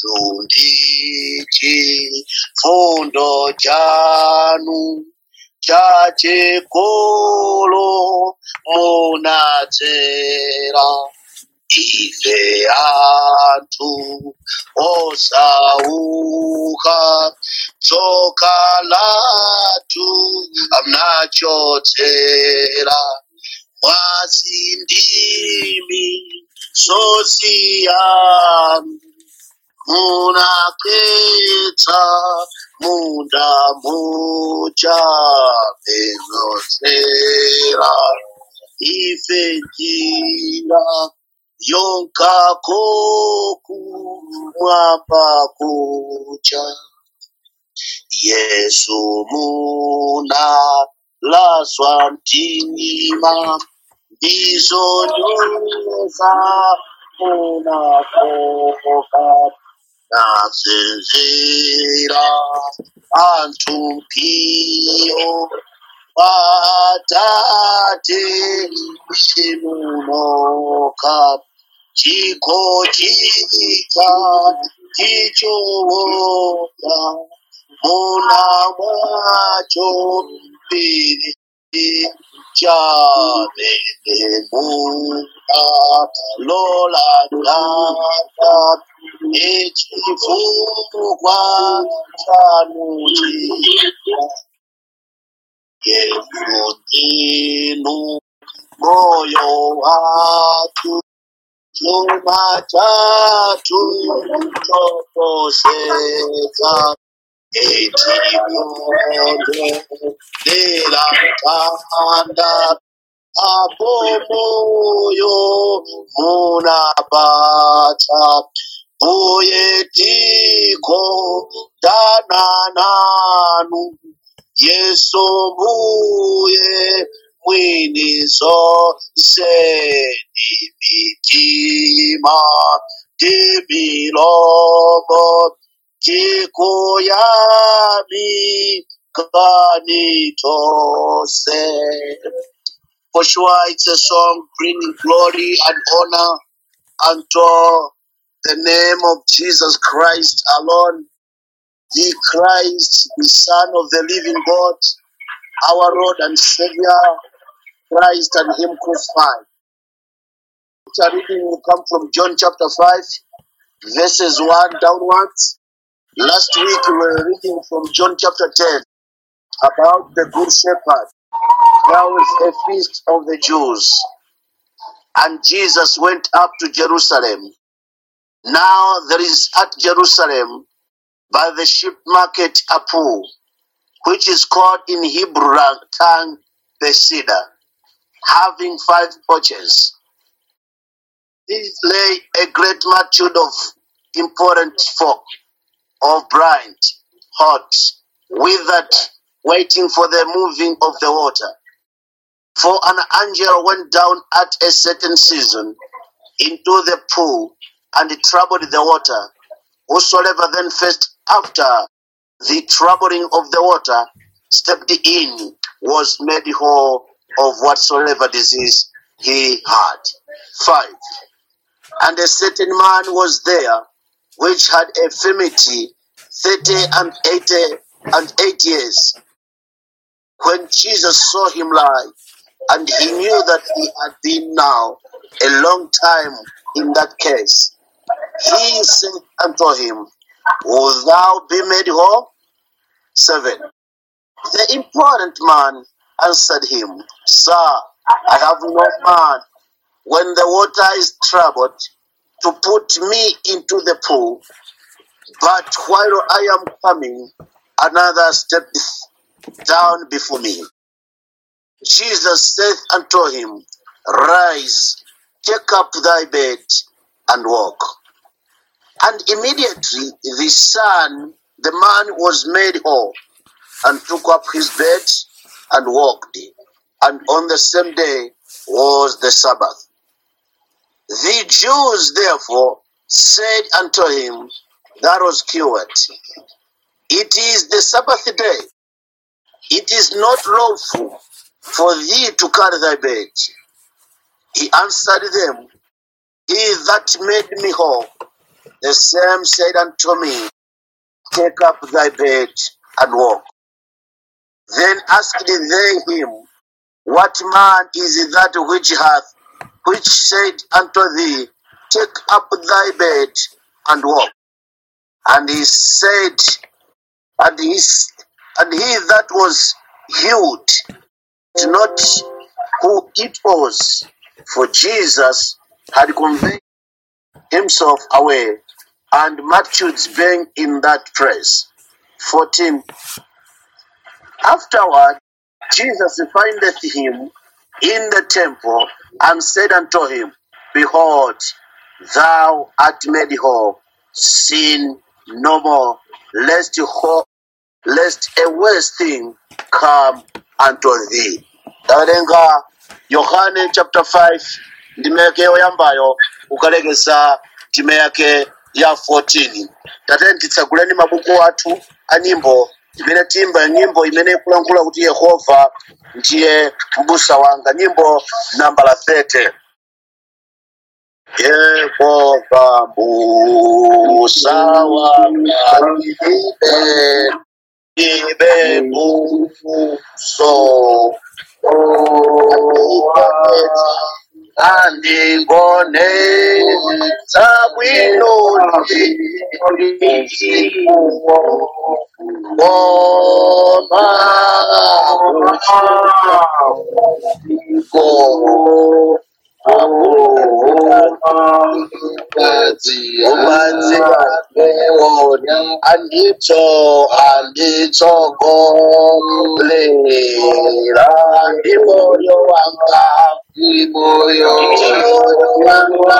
yesu ndichi fundo chanu chachikolo munatera ife antu osauka tsoka latu amnachotsera mwasindimi sosiyanu munaketsa munda mucha bezosera ife njira yonkakoku mwamba kucha yesu muna laswa mtima ndizonyoza munakoka nasinzira antu mpiyo patate chimunoka chikochika chichowoka muna mwacho mbiri chavenemuka lola dada echifukwa chanuchika yezutinu moyo watu chuma chatu choposeka etimonde dera tanda apo moyo munabata poyetiko danananu yeso mbuye mwini zose dimitima dimilomo tikoyami kanitose For sure, it's a song bringing glory and honor unto the name of Jesus Christ alone, the Christ, the Son of the living God, our Lord and Savior, Christ and Him crucified. The reading will come from John chapter 5, verses 1 downwards. Last week we were reading from John chapter 10 about the Good Shepherd. There was a feast of the Jews, and Jesus went up to Jerusalem. Now there is at Jerusalem by the sheep market a pool, which is called in Hebrew tongue Bethesda, having five porches. These lay a great multitude of important folk, of blind, hot, withered, waiting for the moving of the water. For an angel went down at a certain season into the pool and troubled the water. Whosoever then first after the troubling of the water stepped in was made whole of whatsoever disease he had. 5. And a certain man was there which had a infirmity thirty and eighty and eight years. When Jesus saw him lie, and he knew that he had been now a long time in that case, he said unto him, Wilt thou be made whole? 7. The important man answered him, Sir, I have no man when the water is troubled to put me into the pool, but while I am coming, another steppeth down before me. Jesus saith unto him, Rise, take up thy bed, and walk. And immediately the son, the man was made whole, and took up his bed and walked. And on the same day was the Sabbath. The Jews therefore said unto him that was cured, It is the Sabbath day. It is not lawful for thee to carry thy bed. He answered them, He that made me whole The same said unto me, Take up thy bed and walk. Then asked they him, What man is that which hath, which said unto thee, Take up thy bed and walk? And he said, and he, s- and he that was healed did not who it was, for Jesus had conveyed himself away, and multitudes being in that place. 14. Afterward, Jesus findeth him in the temple, and said unto him, Behold, thou art made whole, sin no more, lest, ho- lest a worse thing come unto thee. tawerenga yohane chapter 5 ndime yake yoyambayo ukalekesa time yake ya 14 tatene titsaguleni mabuku athu a nyimbo imene timba nyimbo imene ikulankhula kuti yehova ndiye mbusa wanga nyimbo nambala 30 yehova mbusa wanga ibe ibe buso andingone zabwino ngoma umanzi wona anditso anditsogolela ndi moyo wanga moyo wanga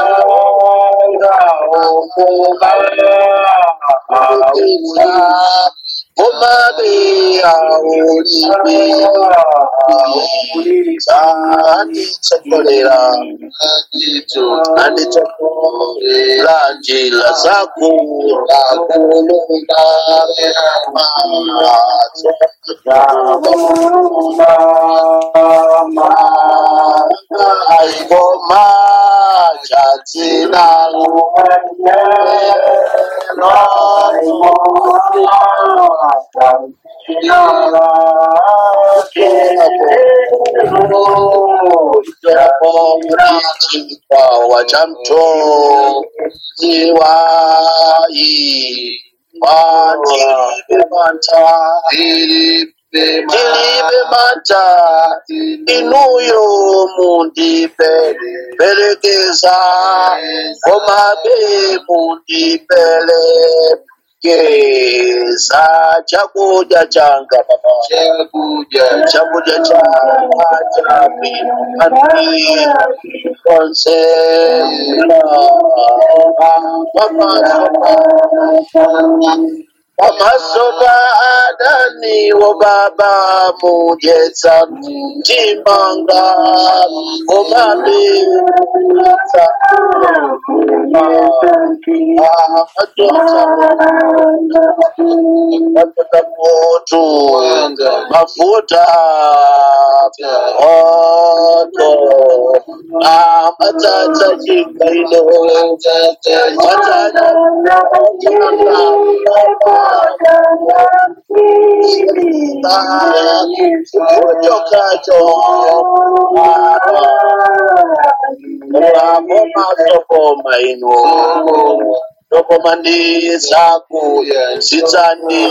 ukuba umabe awulibe anditsogolela anditsogolela njila zakula kulunga ngoma chatsina chipawa cha mtonzi wai watilibe manta tilibe manta inuyo mundipe perekeza komabe mundipele keza chakudya changa baba chakudya changa chapi konse pamasopa adani wo baba mujetsa timanga komabe mafuta moto mafuta moto amatata chikaino matata chokacho amo masokoma ino sokoma ndi zako zitsani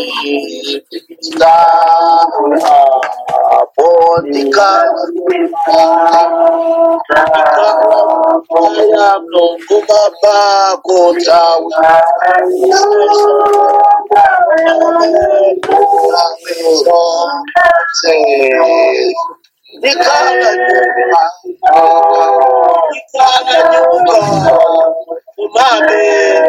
zapo ndikala ya mlungu baba kutawi Nikala nyumba, nikala nyumba, umame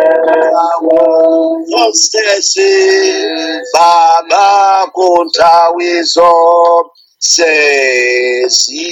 zonsesi baba kuntawizo sesi.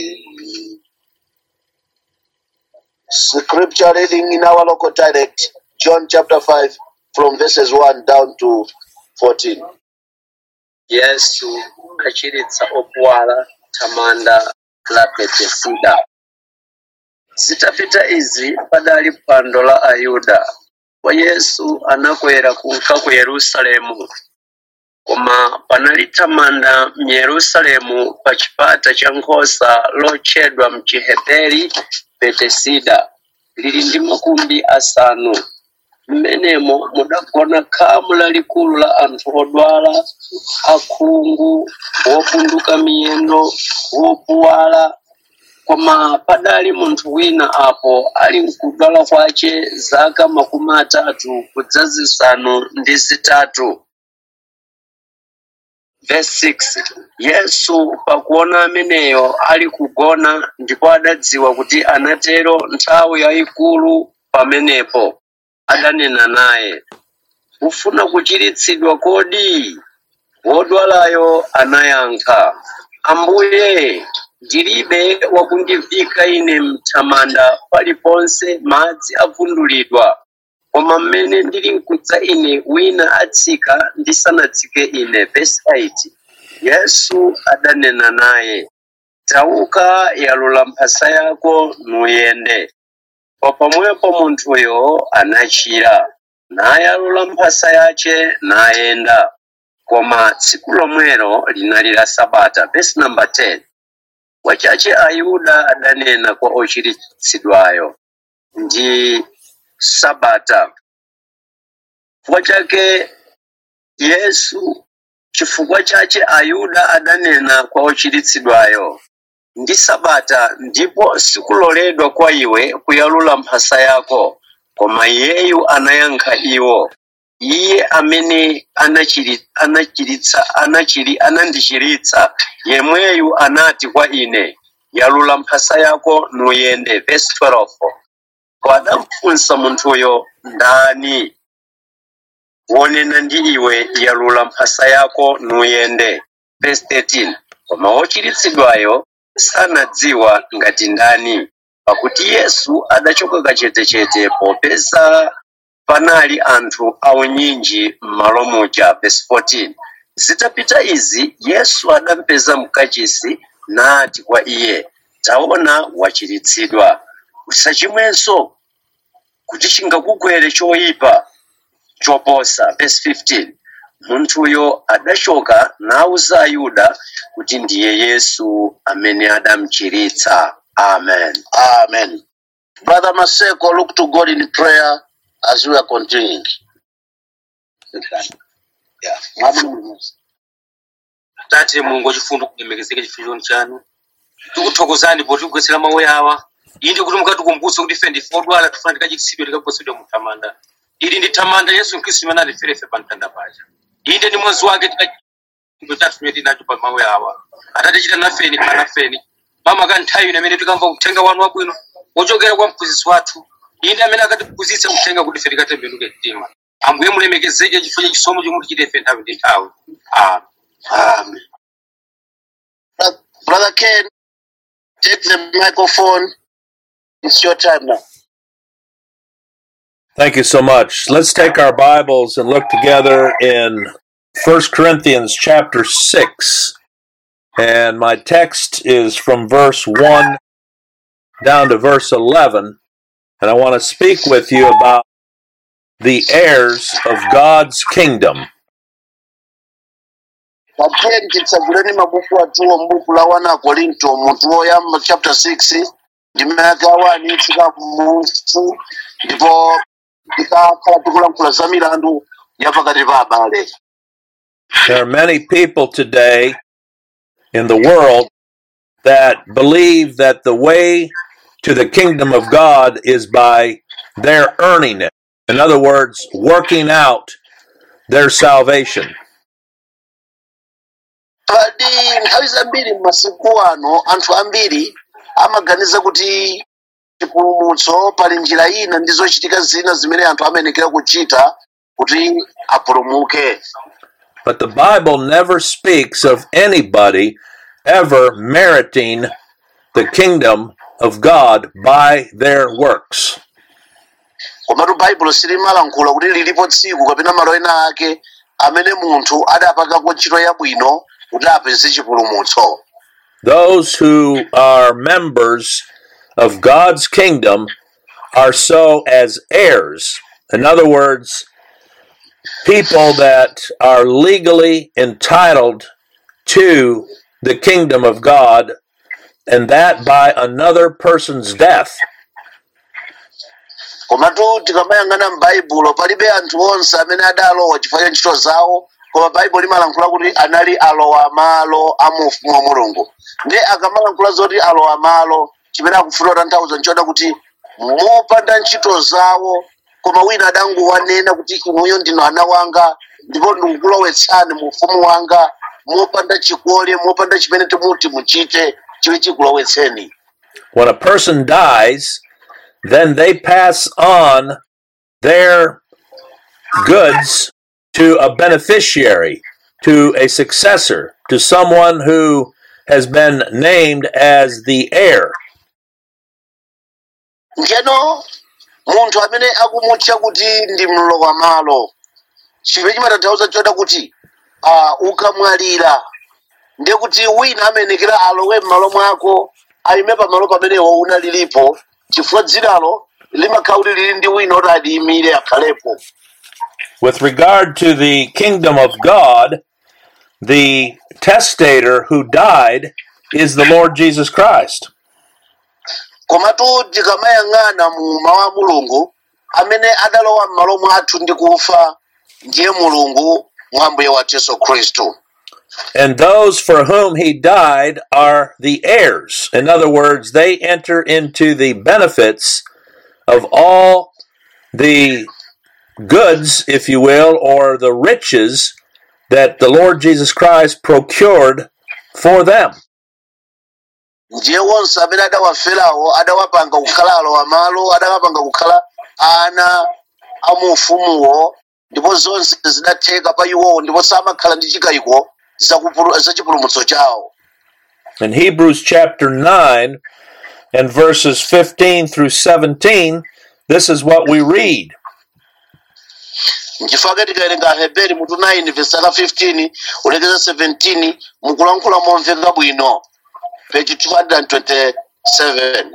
Scripture reading in our local dialect, John chapter 5, from verses 1 down to 14. yesu achiritsa opuwala thamanda la betesida zitapita izi padali phwando la ayuda wa yesu anakwera kunka ku yerusalemu koma panali tamanda myerusalemu pa chipata cha nkhosa lotchedwa mchiheberi betesida lili ndi makumbi asanu mmenemo mudagona khamu lalikulu la anthu odwala akhungu wopunduka miyendo wopuwala koma padali munthu wina apo ali mkudwala kwace zaka makumi atatu kudza zisanu ndi zitatu Verse 6 yesu pakuona ameneyo ali kugona ndipo adadziwa kuti anatero nthawi yayikulu pamenepo adanena naye ufuna kuchiritsidwa kodi wodwalayo anayankha ambuye ndilibe wakundivika ine mthamanda paliponse madzi avundulidwa koma mmene ndili mkudza ine wina atsika ndisanatsike ine verse 8 yesu adanena naye tauka yalula mphasa yako nuyende pa pamwepo munthuyo anachira nayalula mphasa yace nayenda koma tsiku lomwelo linali la sabata verse number 10 wachache ayuda adanena kwa ochiritsidwayo ndi sabata chifukwa chake yesu chifukwa chache ayuda adanena kwa ochiritsidwayo ndi sabata ndipo sikuloledwa kwa iwe kuyalula mphasa yako koma iyeyu anayankha iwo iye amene anachiri- anachiritsa anachiri anandichiritsa yemweyu anati kwa ine yalula mphasa yako nuyende verse 12 wadamfunsa munthuyo ndani wonena ndi iwe yalula mphasa yako nuyende verse 13 koma wochiritsidwayo sanadziwa ngati ndani pakuti yesu adachoka kachetechete popeza panali anthu aunyinji m'malo muja verse 14 zitapita izi yesu adampeza mkachisi nati kwa iye taona wachiritsidwa usachimwenso kuti chingakugwere choyipa choposa verse 15 munthuyo adachoka nawuza ayuda kuti ndiye yesu amene adamuchiritsa amen Amen. Brother Maseko, look to God in prayer as we are continuing. Yeah. tate mulungu wachifundo kulemekezeka chifundo chanu tikuthokozani poti kugwetsera mawu awa inde kuti mukatikumbutse kuti ife ndife odwala tifuna tikachiritsidwe tikagwetsedwe muthamanda ili ndi thamanda yesu khristu imene atiferefe pa mtanda paja inde ndi mwazi wake tikachiro chathu chimene tinacho pa mawu awa atatichita nafeni kanafeni mama ka nthawi ino imene tikamva uthenga wanu wabwino wochokera kwa mphunzitsi wathu inde amene akatiphunzitsa uthenga kuti ife tikatembenuke mtima ambuye mulemekezeke chifukwa cha chisomo chomwe tichite ife nthawi ndi nthawi amen Amen. Bro- Brother Ken, take the microphone. It's your time now. Thank you so much. Let's take our Bibles and look together in 1 Corinthians chapter 6. And my text is from verse 1 down to verse 11. And I want to speak with you about the heirs of God's kingdom. Pateni titsaguleni mabuku atuwo m'buku la 1 Korinto mutu woyamba chapter 6 ndime yake ya 1 tsika mufu ndipo tikakhala tikulankhula za milandu ya pakati pa abale. There are many people today in the world that believe that the way to the kingdom of God is by their earning it. In other words, working out their salvation. Padi nthawi zambiri m'masiku ano anthu ambiri amaganiza kuti chipulumutso pali njira ina ndi zochitika zina zimene anthu amenekera kuchita kuti apulumuke. But the Bible never speaks of anybody ever meriting the kingdom of God by their works. komatu baibulo silimalankhula kuti lilipo tsiku kapena malo ena ake amene munthu adapangako ntchito yabwino kuti apeze chipulumutso Those who are members of God's kingdom are so as heirs, In other words, people that are legally entitled to the kingdom of God, and that by another person's death. komatu tikamayang'ana m'baibulo palibe anthu onse amene adalowa chifukwa cha ntchito zawo koma baibulo limalankhula kuti anali alowa malo a mu ufumu wa mulungu ndi akamalankhula zoti alowa malo chimene akufuna kutanthauza nchoda kuti mopanda ntchito zawo koma wina adangowanena kuti inuyo ndinu ana wanga ndipo ndikukulowetsani mu ufumu wanga mopanda chikole mopanda chimene timuti muchite chili chikulowetseni When a person dies, then they pass on their goods to a beneficiary, to a successor, to someone who has been named as the heir. njeno munthu amene akumutcha kuti ndi mlowa malo chimene chimatanthauza choda kuti uh, ukamwalira ndiye kuti wina amenekera alowe m'malo mwako ayime pamalo pamenewo unalilipo chifukwa dzinalo limakhala kuti lili ndi wina oti adiyimire akhalepo With regard to the kingdom of God, the testator who died is the Lord Jesus Christ. komatu tikamayang'ana mu mawu a mulungu amene adalowa m'malo mwathu ndi kufa ndiye mulungu mwa mbuye wathu yesu khristu And those for whom he died are the heirs. In other words, they enter into the benefits of all the goods, if you will, or the riches that the Lord Jesus Christ procured for them. ndiye wonse amene adawaferawo adawapanga kukhala alowa malo adawapanga kukhala ana a mu ufumuwo ndipo zonse zidatheka pa iwowo ndipo samakhala ndi chikayiko zakupulu- za chipulumutso chawo In Hebrews chapter 9 and verses 15 through 17, this is what we read. nchifukwa tikawerenga aheberi mutu 9 vesi aka 15 ulekeza 17 mukulankhula momveka bwino page 227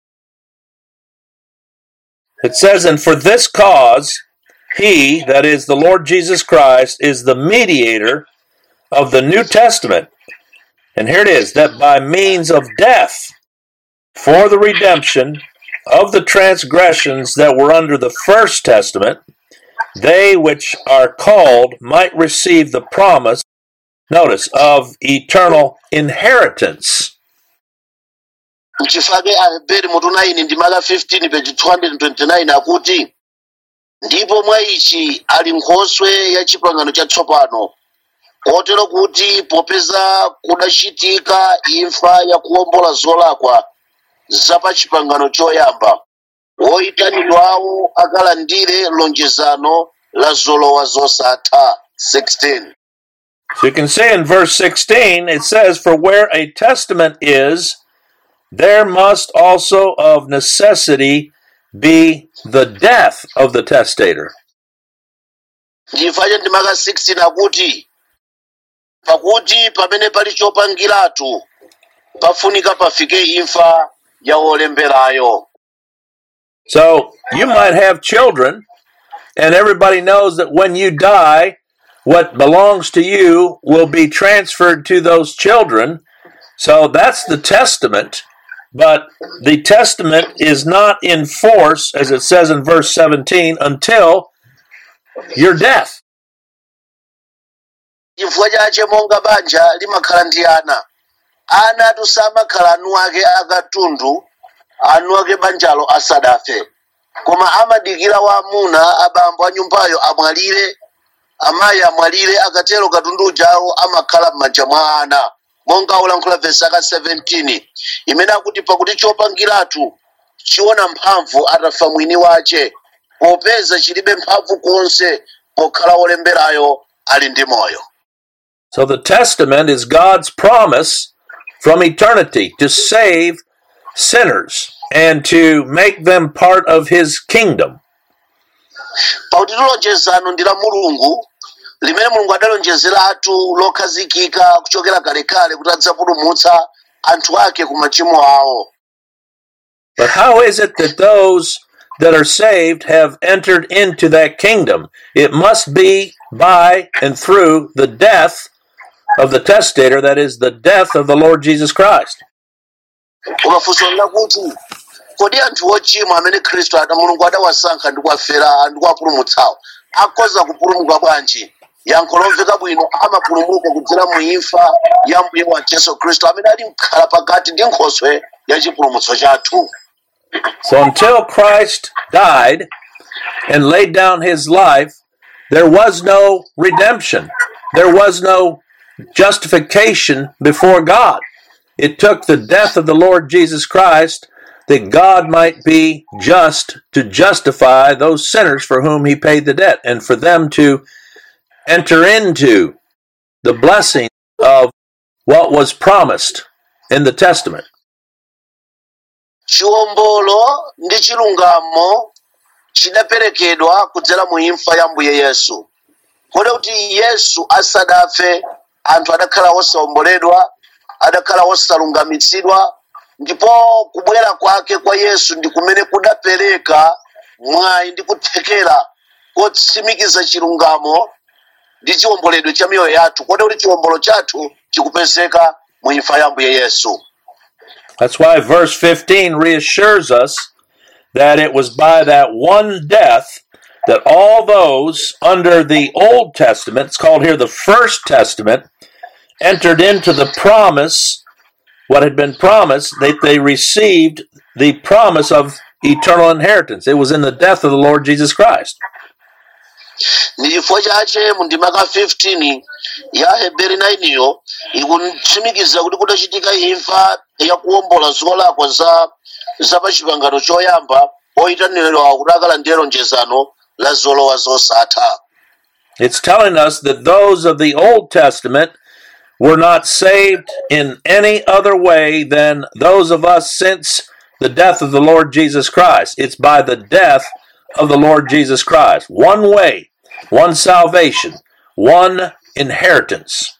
It says, And for this cause, he, that is the Lord Jesus Christ, is the mediator of the New Testament. And here it is, that by means of death, for the redemption of the transgressions that were under the first testament, they which are called might receive the promise, notice, of eternal inheritance. nchifukwa aheberi mutu 9 ndi maka 15 page 229 akuti ndipo mwa ichi ali nkhoswe ya chipangano chatsopano kotero kuti popeza kudachitika imfa ya kuwombola zolakwa za pa chipangano choyamba woyitanidwawo akalandire lonjezano la zolowa zosatha 16 So you can see in verse 16, it says, For where a testament is, there must also of necessity be the death of the testator. ndifache ndi maka 16 akuti pakuti pamene pali chopangiratu pafunika pafike imfa ya wolemberayo So you might have children, and everybody knows that when you die, what belongs to you will be transferred to those children. So that's the testament. But the testament is not in force, as it says in verse 17, until your death. chifukwa chache monga banja limakhala ndi ana ana atu samakhala anu ake akatundu anu ake banjalo asadafe koma amadikira waamuna abambo a nyumbayo amwalire amayi amwalire akatero katundu ujawo amakhala m'manja mwa ana monga ulankhula vesi aka 17 imene akuti pakuti chopangiratu chiona mphamvu atafa mwini wace popeza chilibe mphamvu konse pokhala wolemberayo ali ndi moyo So the testament is God's promise from eternity to save sinners and to make them part of his kingdom. pakuti lonjezano ndi la mulungu limene mulungu adalonjezeratu lokhazikika kuchokera kalekale kuti adzapulumutsa anthu ake ku machimo awo But how is it that those that are saved have entered into that kingdom. It must be by and through the death of the testator, that is, the death of the Lord Jesus Christ. ukafunsa kuti kodi anthu ochimwa amene khristu ada mulungu adawasankha ndi kuwafera ndi kuwapulumutsawo akhoza kupulumuka bwanji yankho lomveka bwino amapulumuka kudzera mu imfa ya mbuye wa yesu khristu amene ali mkhala pakati ndi nkhoswe ya chipulumutso chathu So until Christ died and laid down his life, there was no redemption. There was no justification before God. It took the death of the Lord Jesus Christ that God might be just to justify those sinners for whom he paid the debt and for them to enter into the blessing of what was promised in the Testament. chiwombolo ndi chilungamo chidaperekedwa kudzera mu imfa ya mbuye yesu kodi kuti yesu asadafe anthu adakhala osawomboledwa adakhala osalungamitsidwa ndipo kubwera kwake kwa yesu ndi kumene kudapereka mwayi ndi kuthekera kotsimikiza chilungamo ndi chiwomboledwe cha miyoyo yathu kodi kuti chiwombolo chathu chikupezeka mu imfa ya mbuye yesu That's why verse 15 reassures us that it was by that one death that all those under the Old Testament, it's called here the First Testament, entered into the promise, what had been promised, that they received the promise of eternal inheritance. It was in the death of the Lord Jesus Christ. ndi chifukwa chache mu ndimaka 15 ya heberi 9 iyo ikutsimikiza kuti kudachitika imfa yakuwombola zolakwa za za pa chipangano choyamba oyitanidwa kuti akalandire lonjezano la zolowa zosatha It's telling us that those of the Old Testament were not saved in any other way than those of us since the death of the Lord Jesus Christ. It's by the death of the Lord Jesus Christ. One way, one salvation, one inheritance.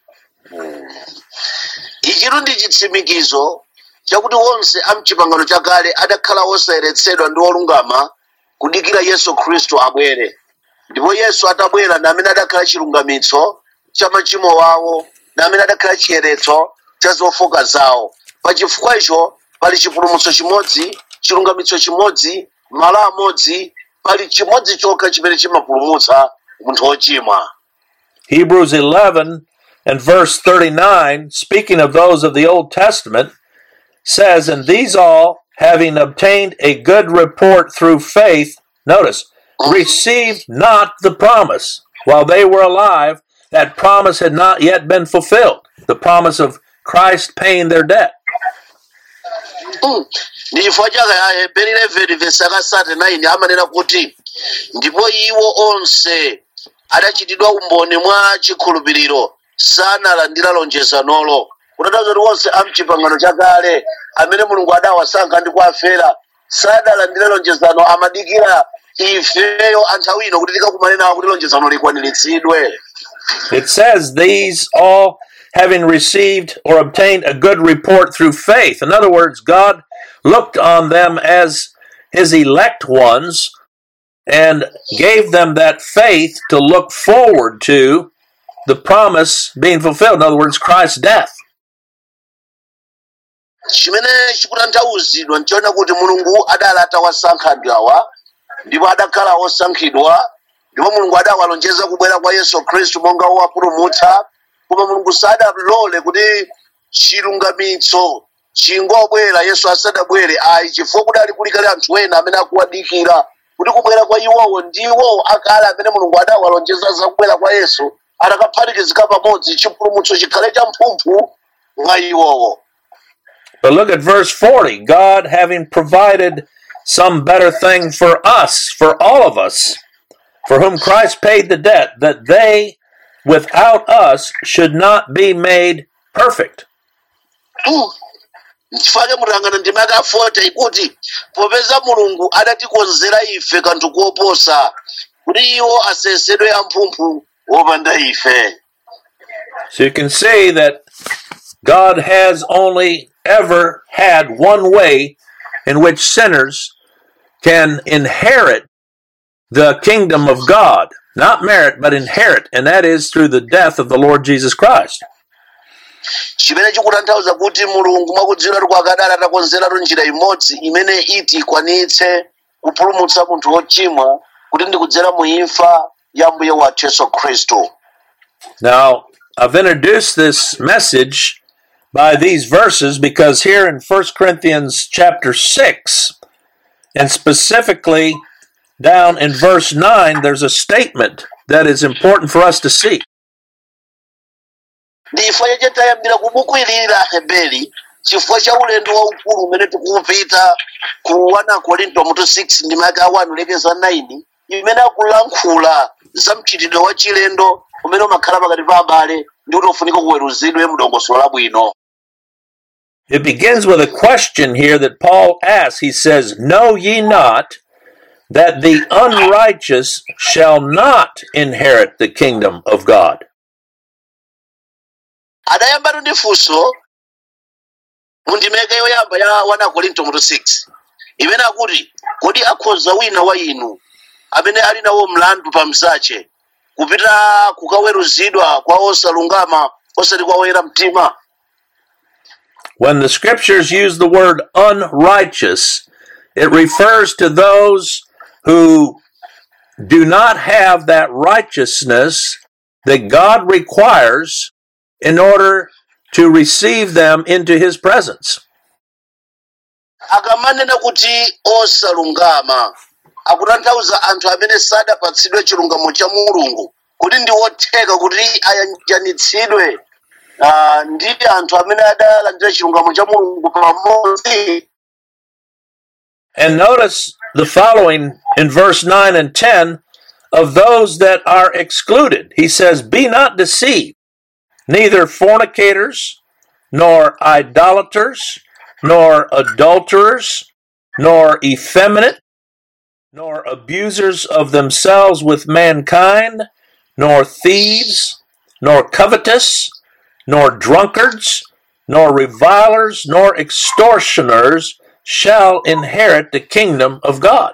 ichitu ndi chitsimikizo chakuti onse a mchipangano chakale adakhala osayeretsedwa ndi olungama kudikira yesu khristu abwere ndipo yesu atabwera ndi amene adakhala chilungamitso cha machimo wawo ndi amene adakhala chiyeretso cha zofoka zawo pa chifukwa icho pali chipulumutso chimodzi chilungamitso chimodzi malo amodzi pali chimodzi chokha chimene chimapulumutsa munthu wochimwa Hebrews 11 and verse 39, speaking of those of the Old Testament, says, And these all, having obtained a good report through faith, notice, received not the promise while they were alive. That promise had not yet been fulfilled. The promise of Christ paying their debt. Mm. ndi chifukwa chake aheberi 11 vesi akasate 9 amanena kuti ndipo iwo onse adachitidwa umboni mwa chikhulupiriro sanalandira lonjezanolo kutanthauza kuti onse a mchipangano chakale amene mulungu adawasankha ndi kuwafera sadalandire lonjezano amadikira ifeyo anthawi ino kuti tikakumane nawo kuti lonjezano likwaniritsidwe It says, These all having received or obtained a good report through faith. In other words, God looked on them as his elect ones and gave them that faith to look forward to the promise being fulfilled. In other words, Christ's death. chimene chikutanthauzidwa nchiona kuti mulungu adali atawasankha anthu awa ndipo adakhala osankhidwa ndipo mulungu adawalonjeza kubwera kwa yesu khristu monga wowapulumutsa koma mulungu sadalole kuti chilungamitso chingobwera yesu asadabwere ayi chifukwa kudali kulikali anthu ena amene akuwadikira kuti kubwera kwa iwowo ndiwo akale amene mulungu adawalonjeza za kubwera kwa yesu atakaphatikizika pamodzi chipulumutso chikhale cha mphumphu mwa iwowo But look at verse 40 God having provided some better thing for us, for all of us, for whom Christ paid the debt, that they without us should not be made perfect. nchifukwa mutangana ndima yaka 40 ikuti popeza mulungu adatikonzera ife kanthu koposa kuti iwo asesedwe amphumphu wopanda ife So you can see that God has only ever had one way in which sinners can inherit the kingdom of God. Not merit, but inherit, and that is through the death of the Lord Jesus Christ. chimene chikutanthauza kuti mulungu mwakudziwiratu kwakadala atakonzeratu njira imodzi imene iti ikwanitse kupulumutsa munthu wochimwa kuti ndikudzera mu imfa ya mbuye wathu yesu khristu Now, I've introduced this message by these verses because here in 1 Corinthians chapter 6, and specifically down in verse 9, there's a statement that is important for us to see. ndi chifukwa chache tayambira ku buku ilili la aheberi chifukwa cha ulendo waukulu umene tikupita ku 1 korinto mutu 6 ndi maka 1 lekeza 9 imene akulankhula za mchitidwe wa chilendo umene umakhala pakati pa abale ndi kuti ufunika kuweruzidwe mdongosolo labwino It begins with a question here that Paul asks. He says, Know ye not that the unrighteous shall not inherit the kingdom of God? adayambatu ndi funso mu ndimeke yoyamba ya 1 korinto mutu 6 imene akuti kodi akhoza wina wa inu amene ali nawo mlandu pa msache kupita kukaweruzidwa kwa osalungama osati kwa oyera mtima When the scriptures use the word unrighteous, it refers to those who do not have that righteousness that God requires in order to receive them into his presence. akamanena kuti osalungama akutanthauza anthu amene sadapatsidwe chilungamo cha mulungu kuti ndi otheka kuti ayanjanitsidwe ah, ndi anthu amene adalandira chilungamo cha mulungu pamodzi And notice the following in verse 9 and 10 of those that are excluded. He says, Be not deceived, neither fornicators, nor idolaters, nor adulterers, nor effeminate, nor abusers of themselves with mankind, nor thieves, nor covetous, nor drunkards, nor revilers, nor extortioners shall inherit the kingdom of God.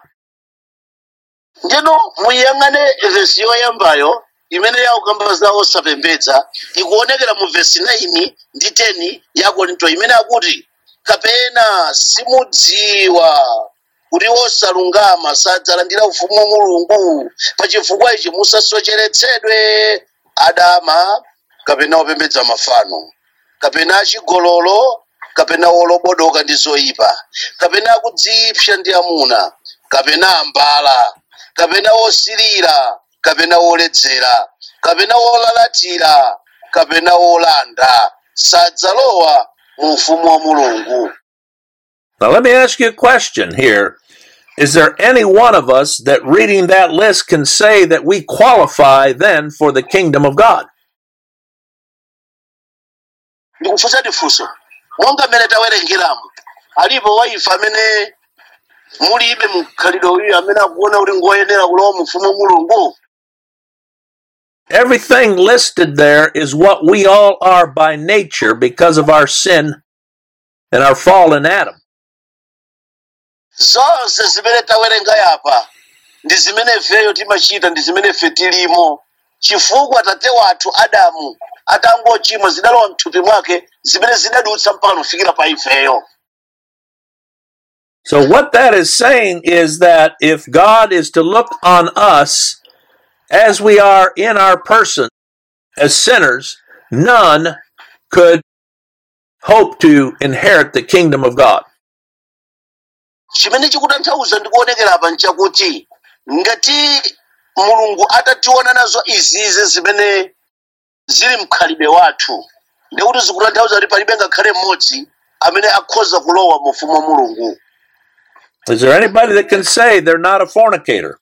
ndino muyang'ane vesi yoyambayo imene yakukamba za osapembedza ikuonekera mu vesi 9 ndi 10 ya korinto imene akuti kapena simudziwa kuti osalungama sadzalandira ufumu wa mulungu pachifukwa ichi musasocheretsedwe adama kapena opembedza mafano kapena achigololo kapena olobodoka ndi zoyipa kapena akudzipsa ndi amuna kapena ambala kapena osirira kapena oledzera kapena olalatira kapena olanda sadzalowa mu ufumu wa mulungu Now, let me ask you a question here. Is there any one of us that reading that list can say that we qualify then for the kingdom of God? ndikufunsa tifunso monga mmene tawerengeramu alipo waifa amene mulibe mkhalidwe uyu amene akuona kuti ngoyenera kulowa mu ufumu wa mulungu Everything listed there is what we all are by nature because of our sin and our fall in Adam. zonse zimene tawerenga yapa ndi zimene ifeyo timachita ndi zimene ife tilimo chifukwa tate wathu adamu atangochimwa zidalowa mthupi mwake zimene zidadutsa mpaka kufikira pa ifeyo So, what that is saying is that if God is to look on us as we are in our person as sinners, none could hope to inherit the kingdom of God. chimene chikutanthauza ndikuonekera apa nchakuti ngati mulungu atationa nazo izizi zimene zili mkhalidwe wathu ndikuti zikutanthauza kuti palibe ngakhale mmodzi amene akhoza kulowa mu ufumu wa mulungu Is there anybody that can say they're not a fornicator?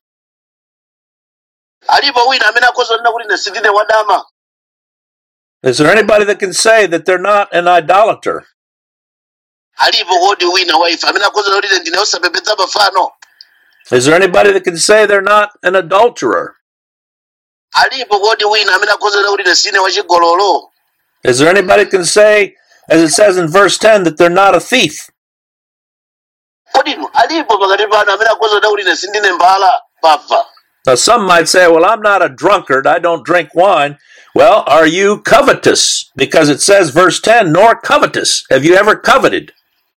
alipo wina amene akhoza kunena kuti ine sindine wadama Is there anybody that can say that they're not an idolater? alipo kodi wina waifa amene akhoza kunena kuti ine ndine osapembedza mafano Is there anybody that can say they're not an adulterer? alipo kodi wina amene akhoza kunena kuti ine sine wachigololo Is there anybody that can say, as it says in verse 10, that they're not a thief? kodi inu alipo pakati panu amene akhoza kuda kuti ine sindine mbala pabva Now, some might say, well, I'm not a drunkard. I don't drink wine. Well, are you covetous? Because it says, verse 10, nor covetous. Have you ever coveted?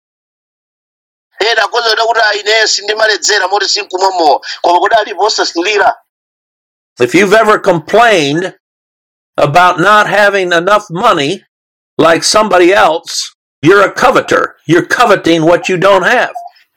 ena akhoza kuda kuti aine sindimaledzera moti sinkumwa mowa koma kodi alipo osasilira If you've ever complained about not having enough money like somebody else, you're a coveter. You're coveting what you don't have.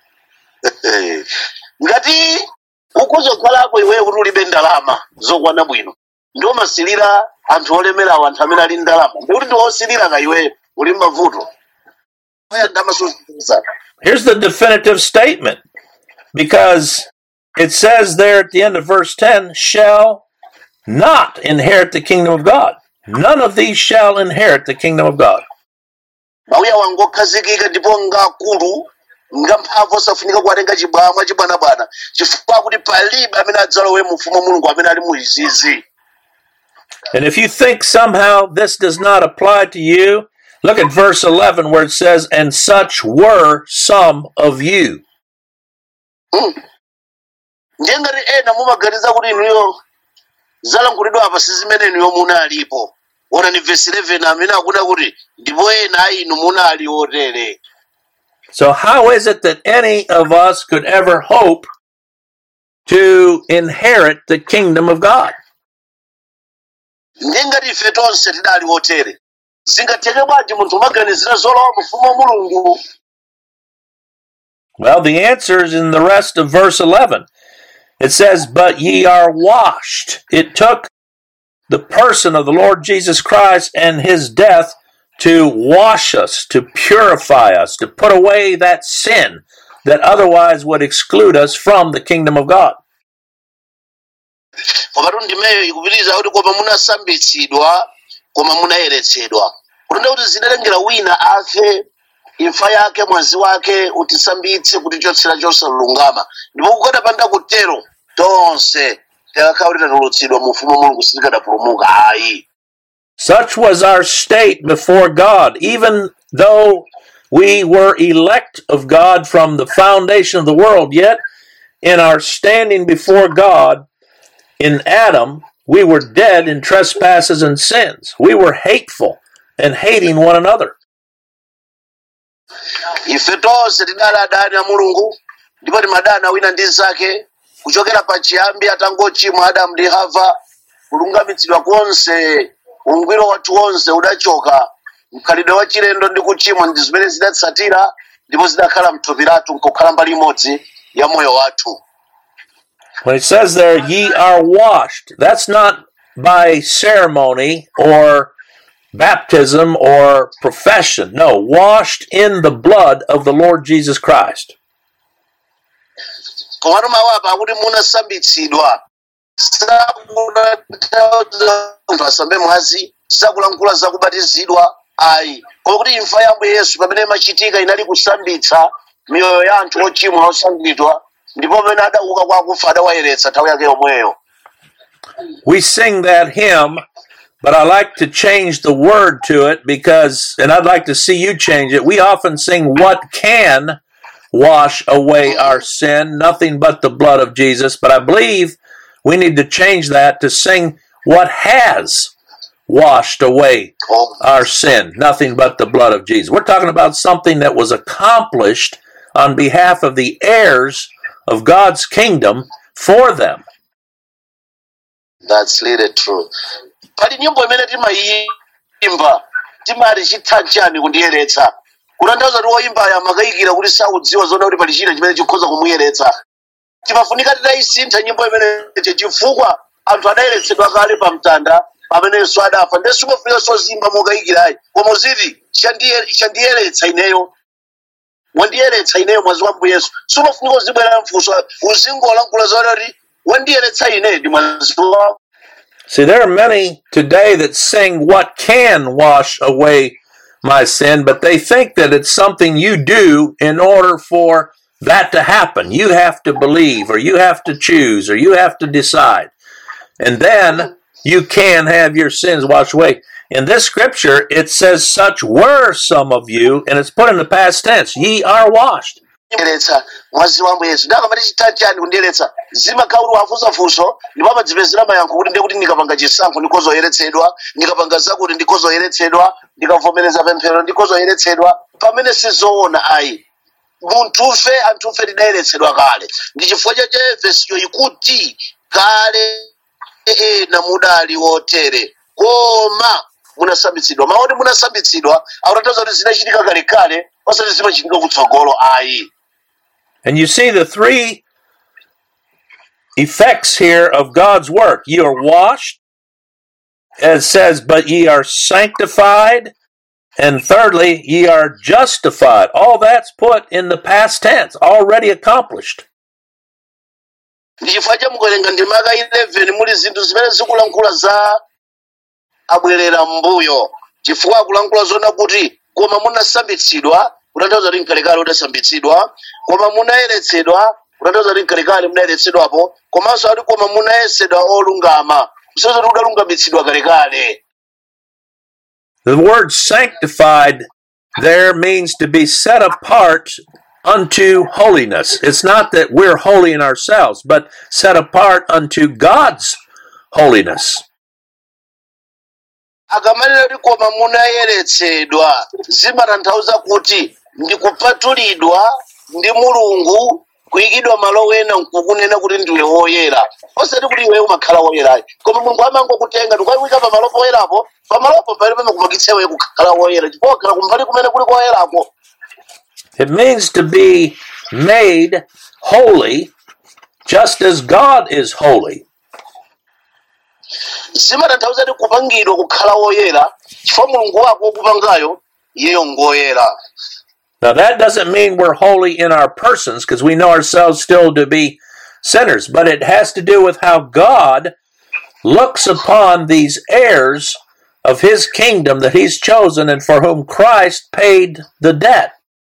ngati ukhoza kukhalapo iweyo kuti ulibe ndalama zokwana bwino ndi umasilira anthu olemerawo anthu amene ali ndalama ndikuti ndi osilira ka iweyo uli mavuto aya ndamasuza Here's the definitive statement because it says there at the end of verse 10 shall not inherit the kingdom of God. None of these shall inherit the kingdom of God. mauya wangu okhazikika ndipo ngakulu ngamphamvu osafunika kuwatenga chibwamwa chibwanabwana chifukwa kuti palibe amene adzalowe mu ufumu wa mulungu amene ali mu izizi And if you think somehow this does not apply to you, look at verse 11 where it says, And such were some of you. ndiye ngati ena mumaganiza kuti inuyo zalankhulidwa apa si zimene inuyo munalipo onani vesi 11 amene akuda kuti ndipo ena a inu munali otere So, how is it that any of us could ever hope to inherit the kingdom of God? ndiye ngati ife tonse tidali otere zingatheke bwanji munthu umaganizira zolowa mu ufumu wa mulungu Well, the answer is in the rest of verse 11. It says, But ye are washed. It took the person of the Lord Jesus Christ and his death to wash us, to purify us, to put away that sin that otherwise would exclude us from the kingdom of God. komatu ndimeyo ikupitiriza kuti koma munasambitsidwa koma munayeretsedwa kutenda kuti zidalengera wina afe imfa yake mwazi wake utisambitse kutichotsera chosalungama ndipo kukadapanda kutero tonse tikakhala kuti tatulutsidwa mu ufumu wa mulungu sitikadapulumuka ayi Such was our state before God, even though we were elect of God from the foundation of the world, yet in our standing before God in Adam, we were dead in trespasses and sins. We were hateful and hating one another. ife tonse tidali adani a mulungu ndipo timadana wina ndi nzake kuchokera pachiyambi atangochimwa adamu ndi hava kulungamitsidwa konse ungwiro wathu wonse udachoka mkhalidwe wa chilendo ndi kuchimwa ndi zimene zidatsatira ndipo zidakhala mthupi lathu nkukhala mbali imodzi ya moyo wathu When it says there, ye are washed, that's not by ceremony or baptism or profession. No, washed in the blood of the Lord Jesus Christ. komatu mawu apa akuti munasambitsidwa sakutanthauza munthu asambe mwazi sakulankhula zakubatizidwa ayi koma kuti imfa ya ambuye yesu pamene imachitika inali kusambitsa miyoyo ya anthu ochimwa osambidwa ndipo pamene adauka kwa akufa adawayeretsa nthawi yake yomweyo We sing that hymn, but I like to change the word to it because, and I'd like to see you change it. We often sing, What can wash away our sin? Nothing but the blood of Jesus. But I believe we need to change that to sing, What has washed away Oh, our sin? Nothing but the blood of Jesus. We're talking about something that was accomplished on behalf of the heirs of God's kingdom for them. that's really true pali nyimbo imene timayimba timati chitha chani kundiyeretsa kutanthauza kuti woyimbayo amakayikira kuti saudziwa zoona kuti pali china chimene chikhoza kumuyeretsa timafunika titayisintha nyimbo imene chifukwa anthu adayeretsedwa kale pa mtanda pamene yesu adafa nde simafunika sozimba mokayikirayi koma uziti "Chandiye- chandiyeretsa ineyo wandiyeretsa ineyo mwazi wa mbu yesu simafunika uzibwera mfunso uzingolankhula zoti wandiyeretsa ine ndi mwazi wa See, there are many today that sing what can wash away my sin, but they think that it's something you do in order for that to happen. You have to believe, or you have to choose, or you have to decide. And then you can have your sins washed away. In this scripture, it says, Such were some of you, and it's put in the past tense. Ye are washed. kundiyeretsa mwazi wambo yesu ndakamati chitatu chani kundiyeretsa zimakhauli wafunsa funso ndipo amadzipezera mayankho kuti ndiye kuti ndikapanga chisankho ndikozoyeretsedwa ndikapanga zakuti ndikozoyeretsedwa ndikavomereza pemphero ndikozoyeretsedwa pamene sizoona ayi munthufe anthufe tidayeretsedwa kale ndi chifukwa chache vesiyo ikuti kale ena mudali wotere koma munasambitsidwa maoti munasambitsidwa akutanthauza kuti zinachitika kalekale osati zimachitika kutsogolo ayi And you see the three effects here of God's work. You are washed, as it says, but ye are sanctified. And thirdly, ye are justified. All that's put in the past tense, already accomplished. ndi chifukwa cha mukuwerenga ndima ka 11 muli zinthu zimene zikulankhula za abwerera m'mbuyo chifukwa akulankhula zona kuti koma munasambitsidwa kutanthauza kuti mkalekale udasambitsidwa koma munayeretsedwa kutanthauza kuti mkalekale munayeretsedwapo komanso ati koma munayesedwa olungama kusonyeza kuti udalungamitsidwa kalekale The word sanctified there means to be set apart unto holiness. It's not that we're holy in ourselves, but set apart unto God's holiness. akamanena kuti koma munayeretsedwa zimatanthauza kuti ndikupatulidwa ndi mulungu kuyikidwa malo wena nkukunena kuti ndiwe woyera osati kuti iwe umakhala woyerayo koma mulungu amangokutenga ndikuyika pamalo poyerapo pamalopo pali pamakupangitsa iwe kukhala woyera chifukwa wakhala kumbali kumene kuli koyerako It means to be made holy just as God is holy. zimatanthauza kuti kupangidwa kukhala woyera chifukwa mulungu wako wokupangayo iyeyo ngoyera Now, that doesn't mean we're holy in our persons because we know ourselves still to be sinners, but it has to do with how God looks upon these heirs of his kingdom that he's chosen and for whom Christ paid the debt.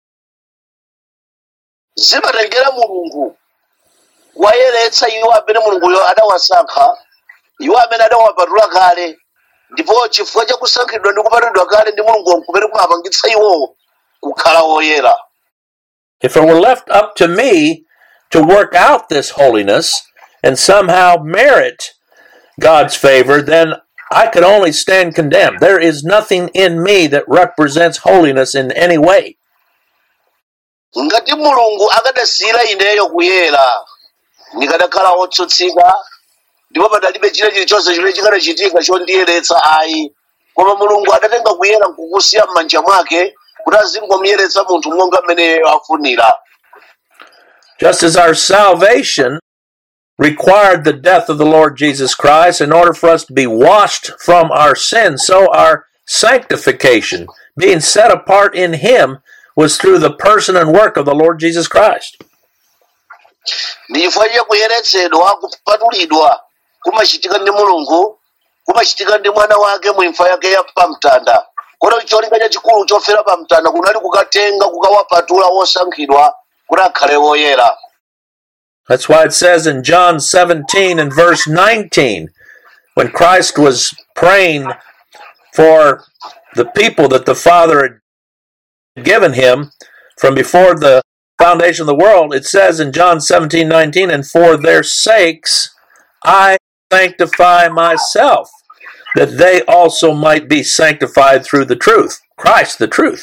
zimatengera mulungu wayeretsa iwo amene mulunguyo adawasankha iwo amene adawapatula kale ndipo chifukwa cha kusankhidwa ndi kupatulidwa kale ndi mulungu kumene kumapangitsa iwowo kukhala woyera If it were left up to me to work out this holiness and somehow merit God's favor, then I could only stand condemned. There is nothing in me that represents holiness in any way. ngati mulungu akadasiyira ineyo kuyera ndikadakhala wotsutsika ndipo padalibe china chilichonse chimene chikadachitika chondiyeretsa ayi koma mulungu adatenga kuyera nkukusiya m'manja mwake kuti azingomuyeretsa munthu monga mmene afunira Just as our salvation required the death of the Lord Jesus Christ in order for us to be washed from our sins, so our sanctification, being set apart in Him, was through the person and work of the Lord Jesus Christ. ndi chifukwa cha kuyeretsedwa kupatulidwa kumachitika ndi mulungu kumachitika ndi mwana wake mu imfa yake ya pamtanda kotero cholinga chachikulu chofera pamtanda kunali kukatenga kukawapatula wosankhidwa kuti akhale woyera That's why it says in John 17 and verse 19, when Christ was praying for the people that the Father had given him from before the foundation of the world, it says in John 17 19, and for their sakes I sanctify myself, that they also might be sanctified through the truth. Christ, the truth.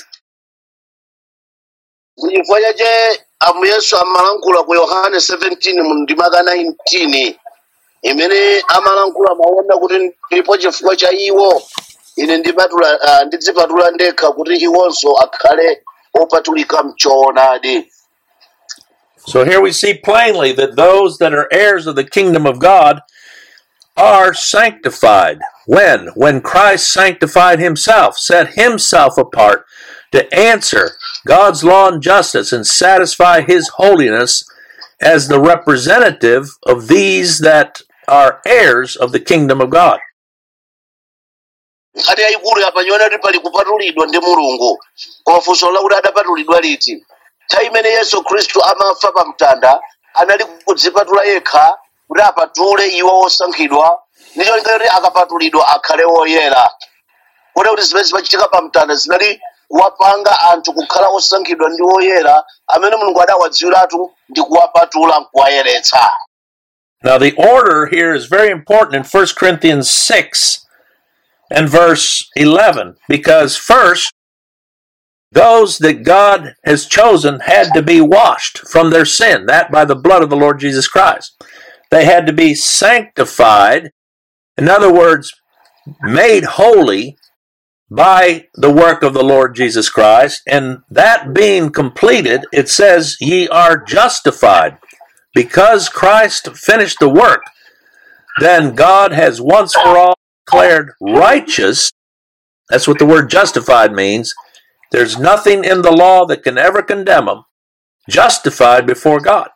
chifukwa chache amu yesu amalankhula ku yohane 17 mu ndima ka 19 imene amalankhula maona kuti ndipo chifukwa cha iwo ine ndipatula ah, ndidzipatula ndekha kuti iwonso akhale opatulika mchoonadi So here we see plainly that those that are heirs of the kingdom of God are sanctified. When? When Christ sanctified himself, set himself apart to answer God's law and justice and satisfy his holiness as the representative of these that are heirs of the kingdom of God. nkhani yayikulu yapanyoona kuti pali kupatulidwa ndi mulungu koma funso lakuti adapatulidwa liti nthawi imene yesu khristu amafa pa mtanda anali kudzipatula yekha kuti apatule iwo osankhidwa ndicho linga kuti akapatulidwa akhale woyera kuti kuti zimene zimachitika pa mtanda zinali kuwapanga anthu kukhala osankhidwa ndi oyera amene mulungu adawadziwiratu ndi kuwapatula nkuwayeretsa Now, the order here is very important in 1 Corinthians 6 and verse 11, because first, those that God has chosen had to be washed from their sin, that by the blood of the Lord Jesus Christ. They had to be sanctified, in other words, made holy by the work of the Lord Jesus Christ. And that being completed, it says, Ye are justified. Because Christ finished the work, then God has once for all declared righteous. That's what the word justified means. There's nothing in the law that can ever condemn them. Justified before God.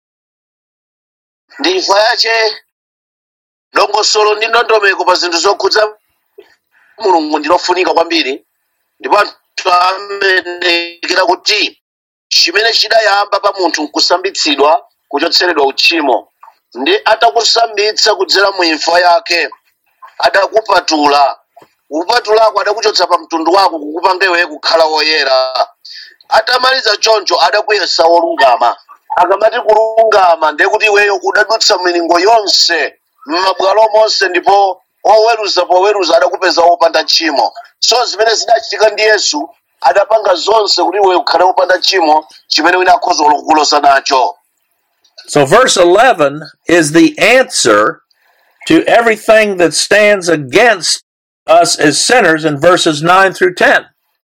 ndi imfa yache dongosolo ndi ndondomeko pa zinthu zokhudza mulungu ndilofunika kwambiri ndipo anthu amenekera kuti chimene chidayamba pa munthu nkusambitsidwa kuchotseredwa uchimo ndi atakusambitsa kudzera mu imfa yake adakupatula kupatulako adakuchotsa pa mtundu wako kukupanga iwe kukhala woyera atamaliza choncho adakuyesa wolungama akamati kulungama ndiye kuti iweyo udadutsa milingo yonse m'mabwalo monse ndipo oweruza poweruza adakupeza wopanda tchimo so zimene zidachitika ndi yesu adapanga zonse kuti iwe ukhale wopanda tchimo chimene wina akhoza kukulosa nacho So, verse 11 is the answer to everything that stands against us as sinners in verses 9 through 10.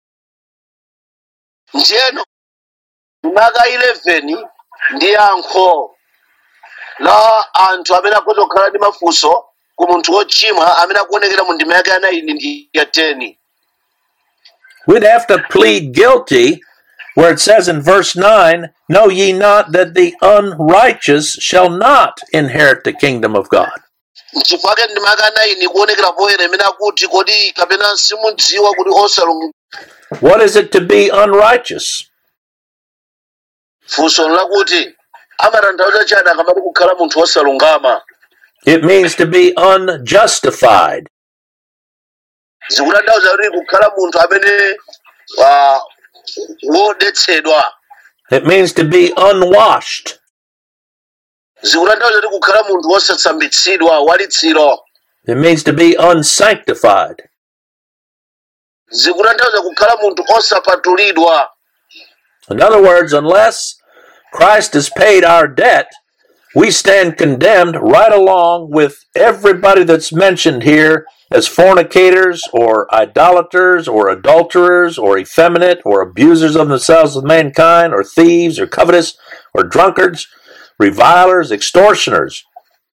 njeno maka 11 ndi yankho la anthu amene akhoza kukhala ndi mafunso ku munthu wochimwa amene akuonekera mu ndima yake ya 9 ndi ya 10 We'd have to plead guilty where it says in verse 9, Know ye not that the unrighteous shall not inherit the kingdom of God? chifukwa ndima yake ya 9 kuonekera poyera imene akuti kodi kapena simudziwa kuti osalungama What is it to be unrighteous? funso lakuti amatanthauza chani akamati kukhala munthu wosalungama It means to be unjustified. zikutanthauza kuti kukhala munthu amene ah, wodetsedwa It means to be unwashed. zikutanthauza kuti kukhala munthu wosatsambitsidwa walitsiro It means to be unsanctified. zikutanthauza kukhala munthu osapatulidwa In other words, unless Christ has paid our debt, we stand condemned right along with everybody that's mentioned here as fornicators or idolaters or adulterers or effeminate or abusers of themselves with mankind or thieves or covetous or drunkards, revilers, extortioners.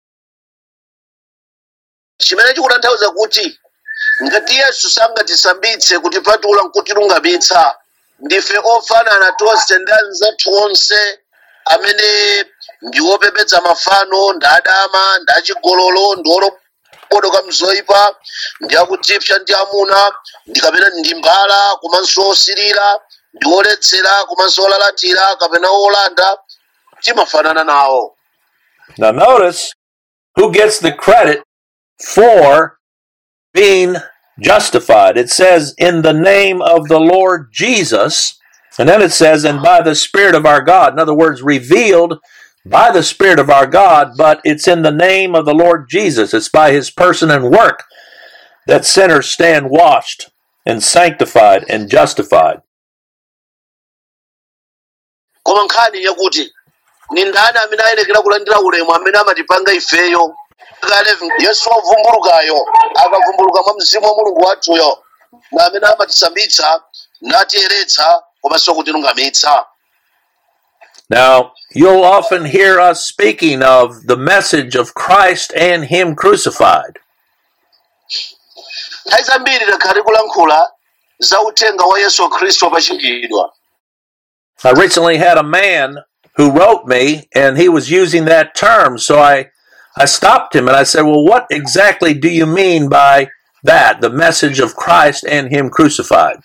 chimene chikutanthauza kuti ngati yesu sangatisambitse kutipatula nkutilungamitsa ndife ofanana tonse ndi anzathu onse amene ndi opembedza mafano ndi adama ndi achigololo ndi olobodoka mzoyipa ndi akujipsa ndi amuna ndi kapena ndi mbala komanso osirira ndi oledzera komanso olalatira kapena olanda timafanana nawo Now, notice who gets the credit for being justified. It says, in the name of the Lord Jesus. And then it says, and by the Spirit of our God. In other words, revealed by the Spirit of our God, but it's in the name of the Lord Jesus. It's by his person and work that sinners stand washed and sanctified and justified. koma nkhani yakuti ni ndani amene ayenekera kulandira ulemu amene amatipanga ifeyo Ka 11, yesu wovumbulukayo akavumbuluka mwa mzimu wa mulungu wathuyo na amene amatisambitsa natiyeretsa komanso kutilungamitsa Now, you'll often hear us speaking of the message of Christ and him crucified. nthawi zambiri takhati kulankhula za uthenga wa yesu khristu wopachikidwa I recently had a man who wrote me and he was using that term. So I, I stopped him and I said, Well, what exactly do you mean by that? The message of Christ and him crucified.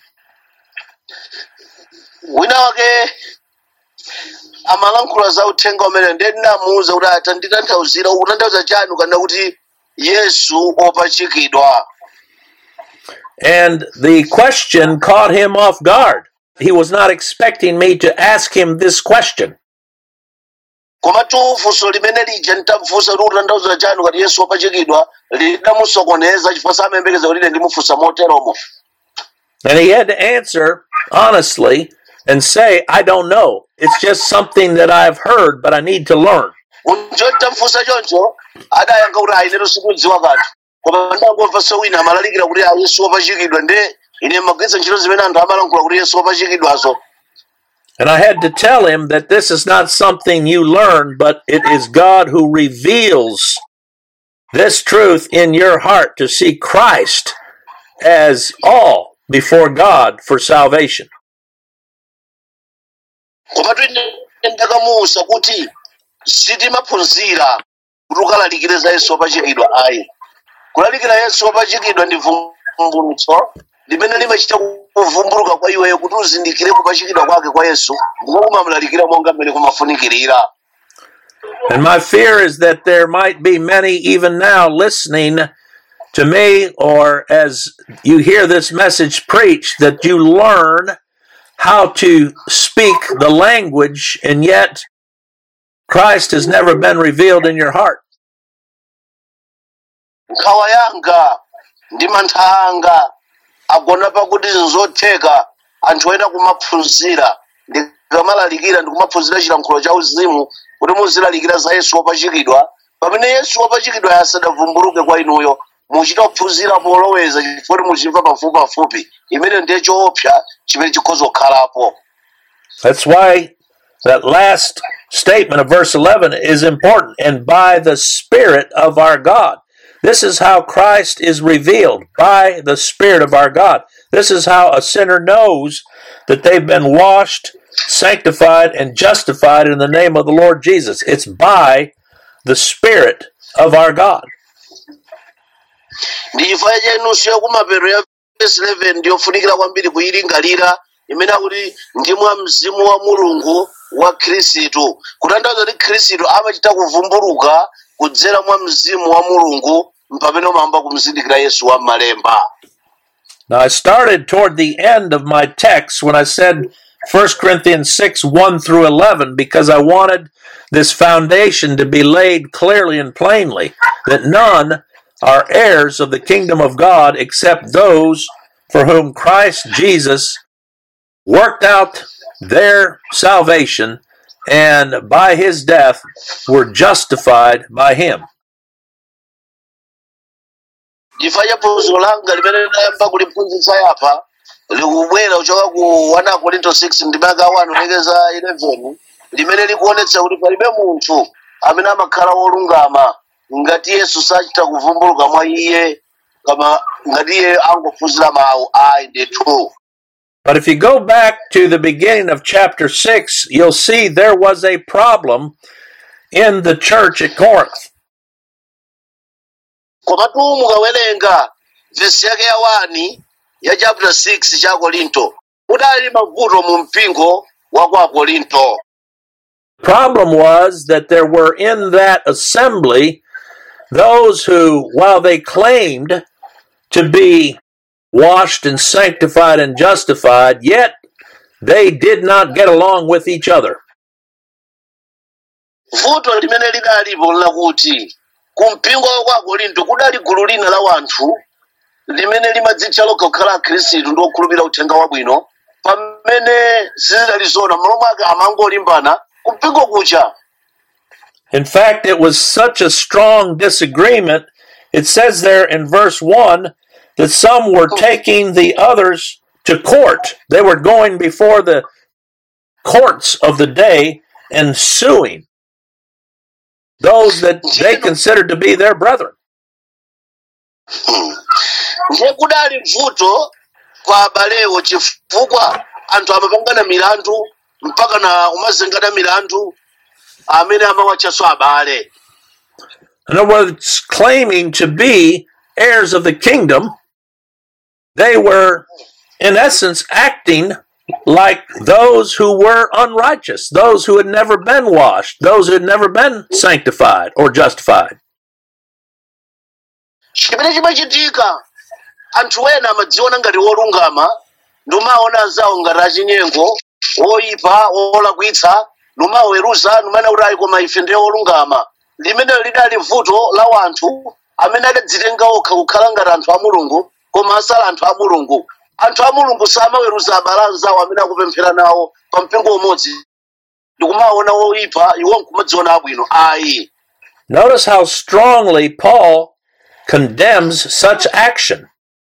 wina wake amalankhula za uthenga umene ndiye ndinamuwuza kuti atanditanthauzira ukutanthauza chani ukanena kuti yesu opachikidwa And the question caught him off guard. He was not expecting me to ask him this question. komatu funso limene lija nditamufunsa kuti utanthauza chani kuti yesu wopachikidwa lidamusokoneza chifukwa samayembekeza kuti ine ndimufunsa moteromo And he had to answer honestly and say, I don't know. It's just something that I've heard, but I need to learn. unjo tamufunsa choncho adayankha kuti ayi neto sikudziwa kanthu koma ndangomva so wina amalalikira kuti a yesu wopachikidwa nde ine magwiritsa ntchito zimene anthu amalankhula kuti yesu wopachikidwazo And I had to tell him that this is not something you learn, but it is God who reveals this truth in your heart to see Christ as all before God for salvation. komatu ine ndakamuwuza kuti sitimaphunzira kuti ukalalikire za yesu wopachikidwa ayi kulalikira yesu wopachikidwa ndi vumbulutso limene limachita kuvumbuluka kwa iweyo kuti uzindikire kupachikidwa kwake kwa yesu ndipo kumamulalikira monga mmene kumafunikirira And my fear is that there might be many even now listening to me or as you hear this message preached that you learn how to speak the language and yet Christ has never been revealed in your heart. nkhawa yanga ndi mantha anga agona pakuti zotheka anthu ena kumaphunzira ndikamalalikira ndikumaphunzira chilankhulo cha uzimu kuti muzilalikira za yesu wopachikidwa pamene yesu wopachikidwa asadavumbuluke kwa inuyo muchita kuphunzira poloweza chifukwa muchimva pafupi pafupi imene ndiye choopsa chimene chikhoza kukhalapo That's why that last statement of verse 11 is important. And by the Spirit of our God. This is how Christ is revealed by the Spirit of our God. This is how a sinner knows that they've been washed, sanctified, and justified in the name of the Lord Jesus. It's by the Spirit of our God. ndi chifukwa cha inunso yakumapeto ya verse 11 ndiyofunikira kwambiri kuyilingalira imene akuti ndi mwa mzimu wa mulungu wa khristu kutanthauza kuti khristu amachita kuvumbuluka kudzera mwa mzimu wa mulungu mpamene umayamba kumzindikira yesu wa malemba Now, I started toward the end of my text when I said 1 Corinthians 6 1 through 11 because I wanted this foundation to be laid clearly and plainly that none are heirs of the kingdom of God except those for whom Christ Jesus worked out their salvation and by his death were justified by him. chifukwa cha phunziro langa limene ndayamba kuliphunzitsa yapa likubwera kuchoka ku 1 korinto 6 ndimaka 1 kulekeza 11 limene likuonetsa kuti palibe munthu amene amakhala wolungama ngati yesu sachita kuvumbuluka mwa iye kama ngati iye angophunzira mawu ayi ndithu But if you go back to the beginning of chapter 6, you'll see there was a problem in the church at Corinth. komatu mukawerenga vesi yake ya 1 ya chapter 6 cha korinto kudali mavuto mu mpingo wa kwa korinto problem was that there were in that assembly those who, while they claimed to be washed and sanctified and justified, yet they did not get along with each other. vuto limene lidalipo lakuti kumpingo wa kwa korinto kudali gulu lina la wanthu limene limadzitcha lokha kukhala akhristu ndi okhulupirira uthenga wabwino pamene sizidalizona malo mwake amangolimbana kumpingo kucha In fact, it was such a strong disagreement. It says there in verse 1 that some were taking the others to court. They were going before the courts of the day and suing those that they considered to be their brethren. ndiye kudali vuto kwa abalewo chifukwa anthu amapangana milandu mpaka na umazengana milandu amene amawatchaso abale In other words, claiming to be heirs of the kingdom, they were, in essence, acting like those who were unrighteous, those who had never been washed, those who had never been sanctified or justified. chimene chimachitika anthu ena amadziona ngati wolungama ndimaona anzawo ngati achinyengo oyipa olakwitsa numaweruza numene kuti ayi koma ife ndiye olungama limenelo lidali vuto la wanthu amene adadzitenga okha kukhala ngati anthu a mulungu koma asali anthu a mulungu anthu a mulungu samaweruza abale anzawo amene akupemphera nawo pa mpingo umodzi ndikumaona oyipa iwo nkumadziona abwino ayi Notice how strongly Paul condemns such action.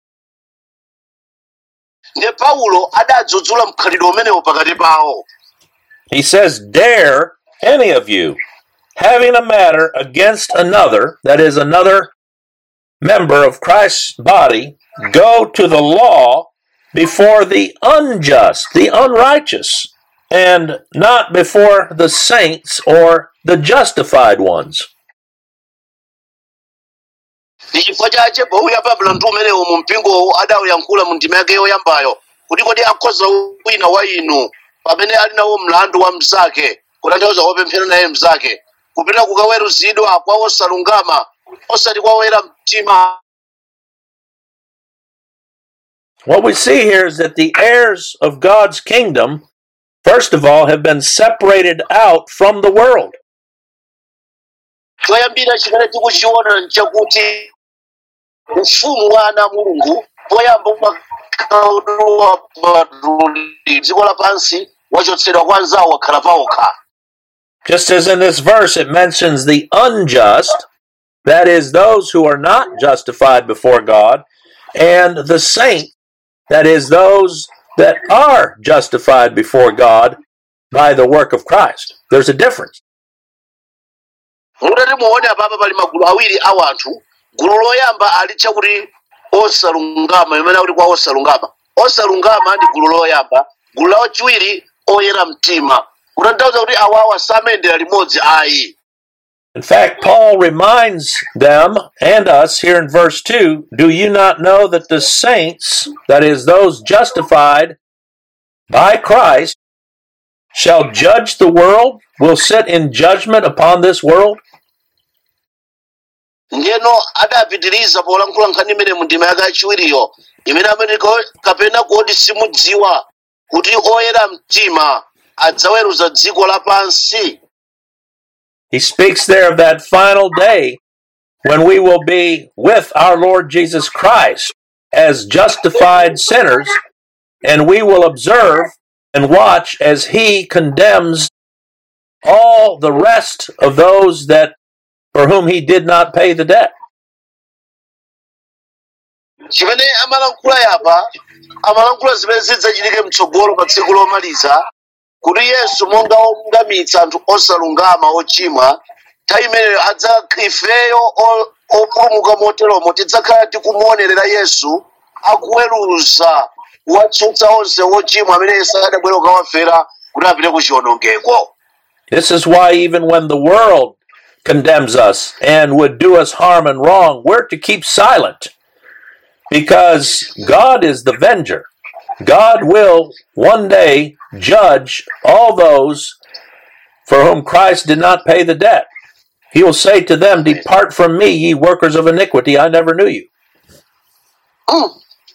ndiye paulo adadzudzula mkhalidwe umenewo pakati pawo He says, Dare any of you, having a matter against another, that is, another member of Christ's body, go to the law before the unjust, the unrighteous, and not before the saints or the justified ones. ndi chifukwa chache pauya pabula mndu umenewo mu mpingowo adawuyankhula mu ndima yake yoyambayo kuti kodi akhoza wina wa inu pamene ali nawo mlandu wa mnzake kutanthauza wopemphera naye mnzake kupita kukaweruzidwa kwa osalungama osati kwa oyera mtima What we see here is that the heirs of God's kingdom, first of all, have been separated out from the world. choyambira chimene tikuchiona nchakuti ufumu wa ana a mulungu poyamba umakhalidwa patuli dziko lapansi wachotsedwa kwa anzawo wakhala pawokha Just as in this verse it mentions the unjust, that is, those who are not justified before God, and the saint, that is, those that are justified before God by the work of Christ. There's a difference. mutati muone apapa pali magulu awiri a wanthu gulu loyamba alitcha kuti osalungama imene akuti kwa osalungama osalungama ndi gulu loyamba gulu lachiwiri oyera mtima kutanthauza kuti awawa samayendera limodzi ayi In fact, Paul reminds them and us here in verse 2 Do you not know that the saints, that is, those justified by Christ, shall judge the world, will sit in judgment upon this world? ndiyeno adapitiriza polankhula nkhani imene mu ndima yake yachiwiriyo imene amene ko- kapena kodi simudziwa kuti oyera mtima adzaweruza dziko lapansi He speaks there of that final day when we will be with our Lord Jesus Christ as justified sinners, and we will observe and watch as He condemns all the rest of those that for whom He did not pay the debt. chimene amalankhula yapa amalankhula zimene zidzachitike mtsogolo pa tsiku lomaliza kuti yesu monga olungamitsa anthu osalungama ochimwa nthawi imeneyo adza ifeyo o- opulumuka moteromo tidzakhala tikumuonerera yesu akuweruza kuwatsutsa onse ochimwa amene yesu adabwera kukawafera kuti apite ku chiwonongeko This is why, even when the world condemns us and would do us harm and wrong, we're to keep silent because God is the venger. God will one day judge all those for whom Christ did not pay the debt. He will say to them, Depart from me, ye workers of iniquity, I never knew you. Mm.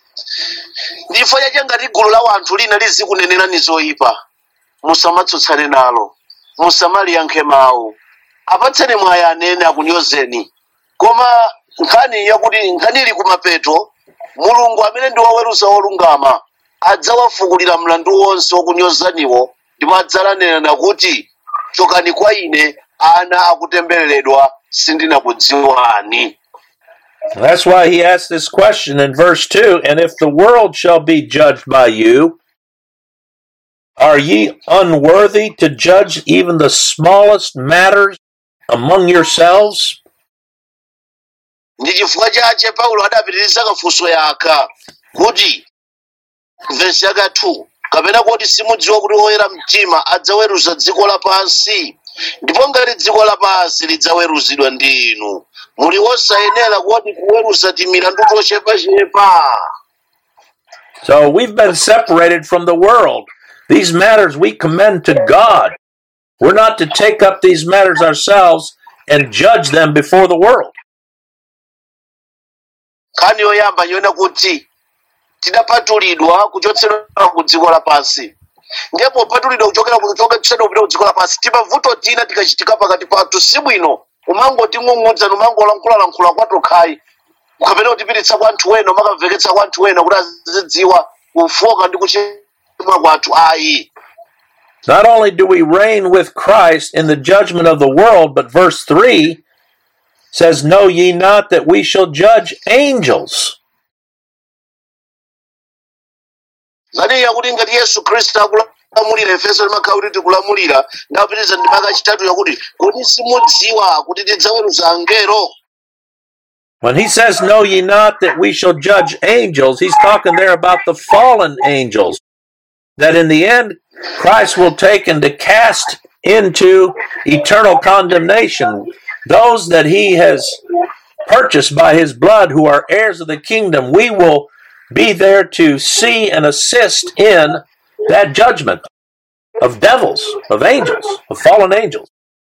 ndifo chache ngati gulu la wanthu lina lizikunenerani zoyipa musamatsutsane nalo musamaliyankhe mawu apatseni mwayi anene akunyozeni koma nkhani yakuti nkhani ili kumapeto mulungu amene ndi woweruza olungama adzawafukulira mlandu wonse wokunyozaniwo ndipo adzalanena kuti chokani kwa ine ana akutembereredwa sindinakudziwani That's why he asked this question in verse 2 And if the world shall be judged by you, are ye unworthy to judge even the smallest matters among yourselves? ndi chifukwa chache paulo adapitiriza kafunso yaka kuti vesi yaka 2 kapena kuti simudziwa kuti oyera mtima adzaweruza dziko lapansi ndipo ngati dziko lapansi lidzaweruzidwa ndi inu muli wosayenera kuti kuweruza timilandu tochepachepa So we've been separated from the world. These matters we commend to God. We're not to take up these matters ourselves and judge them before the world. nkhani yoyamba yoona kuti tidapatulidwa kuchotsedwa ku dziko lapansi ndipo patulidwa kuchokera kuchotsedwa kupita ku dziko lapansi timavuto tina tikachitika pakati pathu si bwino umangoting'ung'udza numangolankhulalankhula kwatokhayi ukapena kutipititsa kwa anthu wena umakamveketsa kwa anthu wena kuti azidziwa kufoka ndi kuchimwa kwathu ayi Not only do we reign with Christ in the judgment of the world, but verse 3 says, Know ye not that we shall judge angels? zaniya kuti ngati yesu khristu akulamulira efeso limakhala kuti tikulamulira ndapitiriza ndi maka chitatu yakuti kodi simudziwa kuti tidzaweruza angelo When he says, Know ye not that we shall judge angels, he's talking there about the fallen angels. That in the end, Christ will take and to cast into eternal condemnation those that he has purchased by his blood who are heirs of the kingdom. We will be there to see and assist in that judgment of devils, of angels, of fallen angels.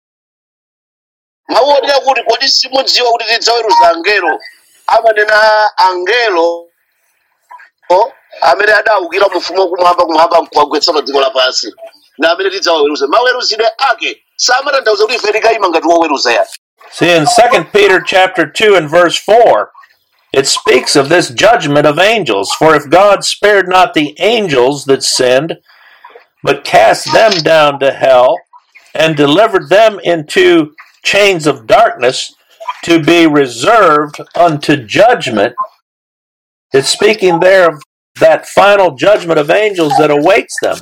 mawu onena kuti kodi simudziwa kuti tidzaweruza angelo amanena angelo amene adawukira mufumu wakumwamba kumwamba nkuwagwetsa pa dziko lapansi na amene tidzawaweruza maweruzidwe ake samatanthauza kuti ife tikayima ngati woweruza yani See, in 2 Peter chapter 2 and verse 4, it speaks of this judgment of angels. For if God spared not the angels that sinned, but cast them down to hell, and delivered them into chains of darkness to be reserved unto judgment, it's speaking there of that final judgment of angels that awaits them.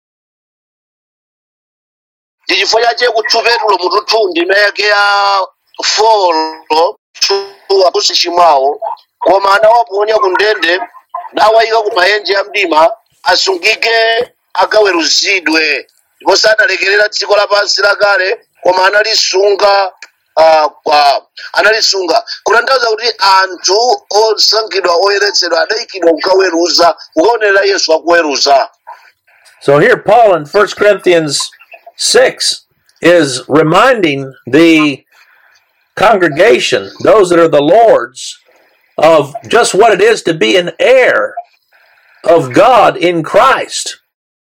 ndi chifukwa chache kutsupetulo mututhundi imeke ya folo tsuwa kusichimwawo koma anawaponya ku ndende nawayika ku maenje ya mdima asungike akaweruzidwe ndipo sanalekerera dziko lapansi lakale koma analisunga uh, kwa analisunga kutanthauza kuti anthu osankhidwa oyeretsedwa adayikidwa kukaweruza kukaonera yesu akuweruza So here, Paul in 1 Corinthians 6 is reminding the congregation, those that are the Lord's, of just what it is to be an heir of God in Christ.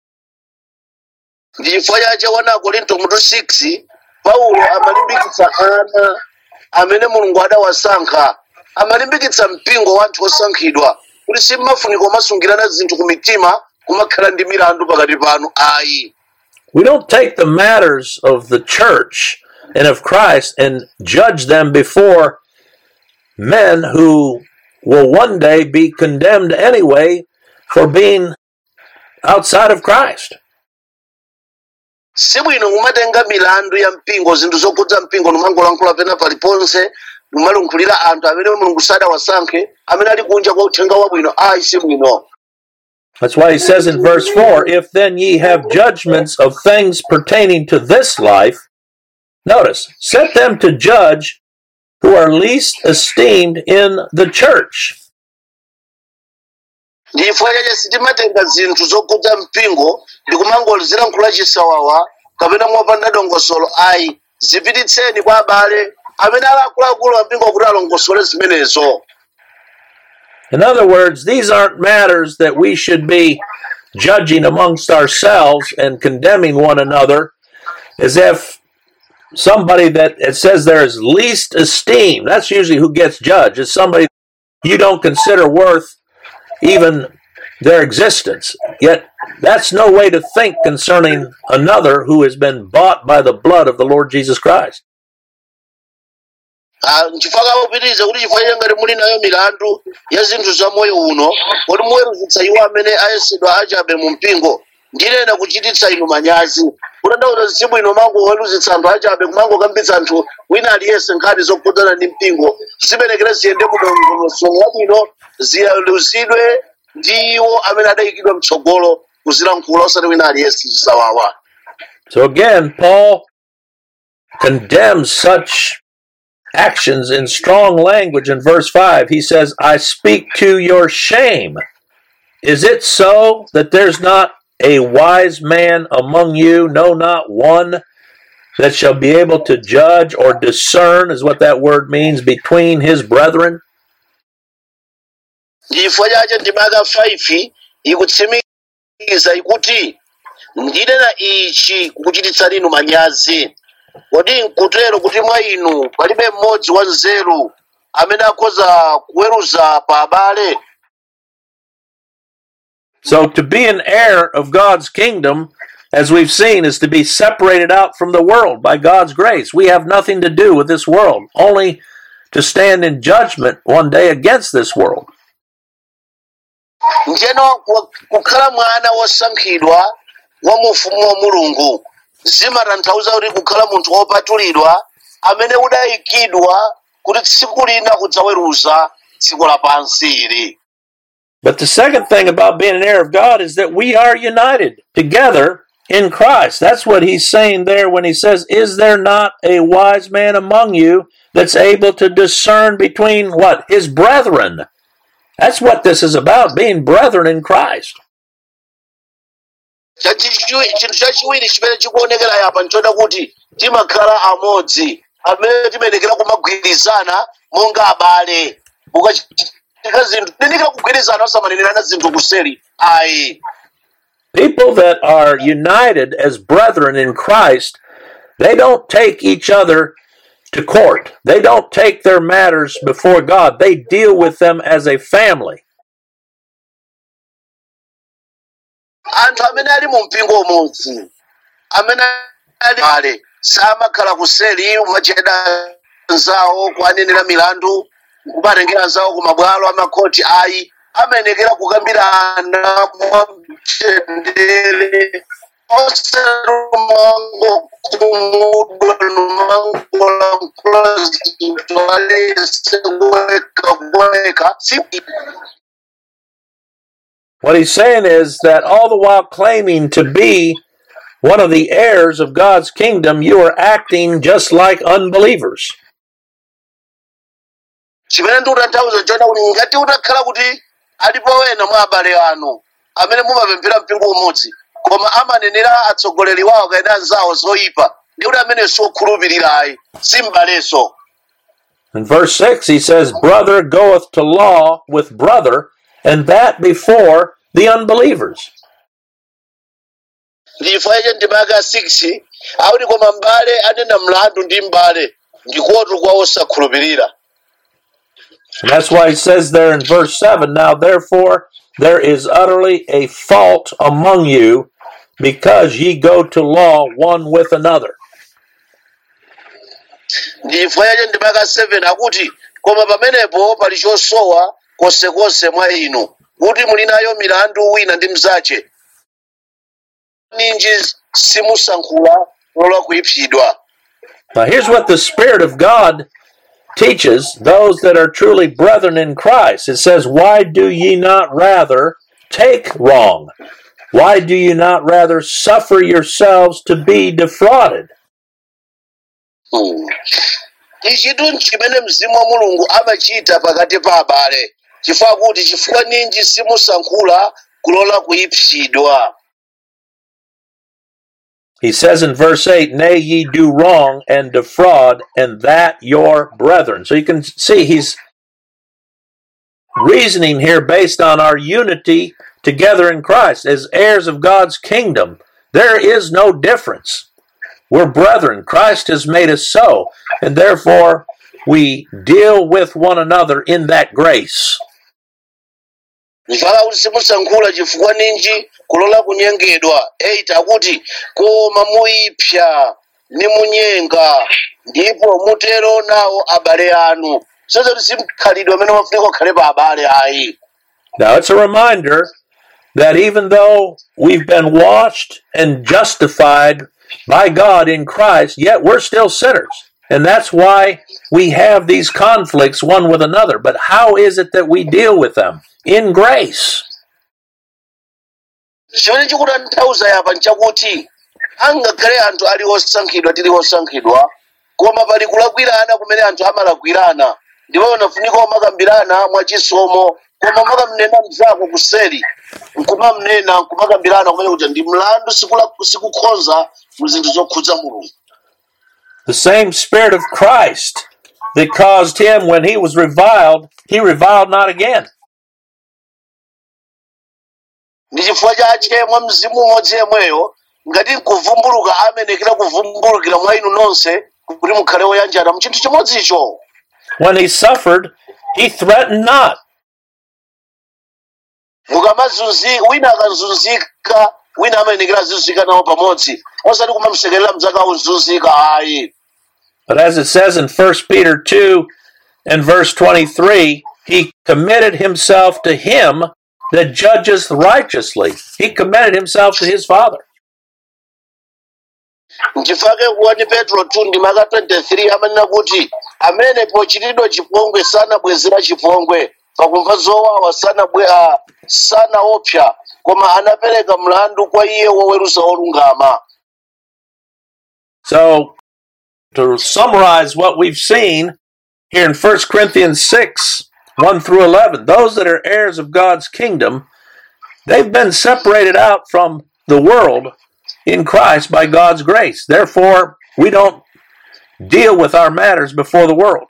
ndi chifukwa chache wana akorinto mutu 6 paulo amalimbikitsa ana amene mulungu adawasankha amalimbikitsa mpingo wa anthu osankhidwa kuti simmafuniko masungirana zinthu ku mitima kumakhala ndi milandu pakati panu ayi We don't take the matters of the church and of Christ and judge them before men who will one day be condemned anyway for being outside of Christ. sibwino kumatenga milandu ya mpingo zinthu zokhudza mpingo numangolankhula pena paliponse numalunkhulira anthu amene mulungu sadawasankhe amene ali kunja kwa uthenga wabwino ayi sibwino That's why he says in verse 4 If then ye have judgments of things pertaining to this life, notice, set them to judge who are least esteemed in the church. ndi chifukwa chache sitimatenga zinthu zokhudza mpingo ndi kumangozilankhula chisawawa kapena mopanda dongosolo ayi zipititseni kwa abale amene ali akuluakulu ampingo kuti alongosole zimenezo In other words, these aren't matters that we should be judging amongst ourselves and condemning one another as if somebody that it says there is least esteem. That's usually who gets judged. It's somebody you don't consider worth even their existence. Yet that's no way to think concerning another who has been bought by the blood of the Lord Jesus Christ. Ah, nchifukwa kapitiriza kuti chifukwa chake ngati muli nayo milandu ya zinthu za moyo uno kuti muweruzitsa iwo amene ayesedwa achabe mu mpingo ndinena kuchititsa inu manyazi kutanthauza tsiku ino mangoweruzitsa anthu achabe kumangokambitsa anthu wina aliyense nkhani zokhudzana ndi mpingo zimenekera ziyende mudongosolo labwino ziyaluzidwe ndi iwo amene adayikidwa mtsogolo kuzilankhula osati wina aliyense zisawawa So again, Paul condemns such actions in strong language in verse 5. He says, I speak to your shame. Is it so that there's not a wise man among you, no, not one, that shall be able to judge or discern, is what that word means, between his brethren? chifukwa chache ndimaka 5 ikutsimikiza ikuti ndinena ichi kukuchititsa inu manyazi kodi nkutero kuti mwa inu palibe mmodzi wa nzeru amene akhoza kuweruza pa abale So, to be an heir of God's kingdom, as we've seen, is to be separated out from the world by God's grace. We have nothing to do with this world, only to stand in judgment one day against this world. njeno ku- kukhala mwana wosankhidwa wa mufumu wa mulungu zimatanthauza kuti kukhala munthu wopatulidwa amene udayikidwa kuti tsiku lina kudzaweruza dziko lapansi ili But the second thing about being an heir of God is that we are united together in Christ. That's what he's saying there when he says, Is there not a wise man among you that's able to discern between what? His brethren. That's what this is about, being brethren in Christ. Chachichi- chinthu chachiwiri chimene chikuonekera yapa nchoda kuti timakhala amodzi amene timenekera kumagwirizana monga abale ukachitika zinthu tinika kugwirizana osamanenera zinthu kuseri ayi People that are united as brethren in Christ, they don't take each other to court. They don't take their matters before God. They deal with them as a family. anthu amene ali mu mpingo umodzi amene ali ale samakhala kuseri umacheda nzawo kuanenera milandu kumatengera nzawo ku mabwalo amakhoti ayi amenekera kukambirana mwamtendere oserumango kumudwa numangolankhula zinthu alese kuweka kuweka si What he's saying is that all the while claiming to be one of the heirs of God's kingdom, you are acting just like unbelievers. chimene ndikutanthauza chona kuti ngati utakhala kuti alipo wena mwa abale anu amene mumapemphera mpingo umodzi koma amanenera atsogoleri wawo kaena anzawo zoyipa ndi kuti amene siokhulupirirayi si m'baleso In verse 6, he says, Brother goeth to law with brother, and that before the unbelievers. ndi chifukwa iche ndimaka 6 akuti koma m'bale anena mlandu ndi m'bale ndikotu kwa osakhulupirira And that's why he says there in verse 7 Now therefore there is utterly a fault among you, because ye go to law one with another. ndi chifukwa iche ndimaka 7 akuti koma pamenepo pali chosowa konsekonse mwa inu kuti muli nayo milandu wina ndi mzache ninji simusankhula lola kuipsidwa Now here's what the Spirit of God teaches those that are truly brethren in Christ. It says, Why do ye not rather take wrong? Why do you not rather suffer yourselves to be defrauded? Hmm. ichitu chimene mzimu wa mulungu amachita pakati pa abale chifukwa kuti chifukwa ninji simusankhula kulola kuipsidwa He says in verse 8, Nay, ye do wrong and defraud, and that your brethren. So you can see he's reasoning here based on our unity together in Christ as heirs of God's kingdom. There is no difference. We're brethren. Christ has made us so, and therefore we deal with one another in that grace. mpaka kuti simusankhula chifukwa ninji kulola kunyengedwa 8 akuti koma muipsa ni munyenga ndipo mutero nawo abale anu sozoti simkhalidwe amene mafunika kukhale pa abale ayi Now, it's a reminder that even though we've been washed and justified by God in Christ, yet we're still sinners. And that's why we have these conflicts one with another. But how is it that we deal with them? In grace. chimene chikutanthauza yapa nchakuti angakhale anthu ali osankhidwa tili osankhidwa koma pali kulakwirana kumene anthu amalakwirana ndipo unafunika umakambirana mwachisomo koma makamnena mzako kuseri nkumamnena nkumakambirana kumene kuti ndi mlandu sikula- sikukhonza mu zinthu zokhudza mulungu The same Spirit of Christ that caused him when he was reviled, he reviled not again. ndi chifukwa chache mwa mzimu umodzi yemweyo ngati nkuvumbuluka amenekera kuvumbulukira mwa inu nonse kuti mukhale oyanjana mu chinthu chimodzicho When he suffered, he threatened not. mukamazunzika wina akazunzika wina amenekera azunzika nawo pamodzi osati kumamsekerera mzake auzunzika ayi But as it says in 1 Peter 2 and verse 23, he committed himself to him that judges righteously. He committed himself to his Father. nchifake kuwani petro 2 ndi maka 23 amanena kuti amene pochitidwa chipongwe sanabwezera chipongwe pakumva zowawa sanabwe ah, sanaopsa koma anapereka mlandu kwa iye woweruza olungama So, to summarize what we've seen here in 1 Corinthians 6 1 through 11, those that are heirs of God's kingdom, they've been separated out from the world in Christ by God's grace. Therefore, we don't deal with our matters before the world.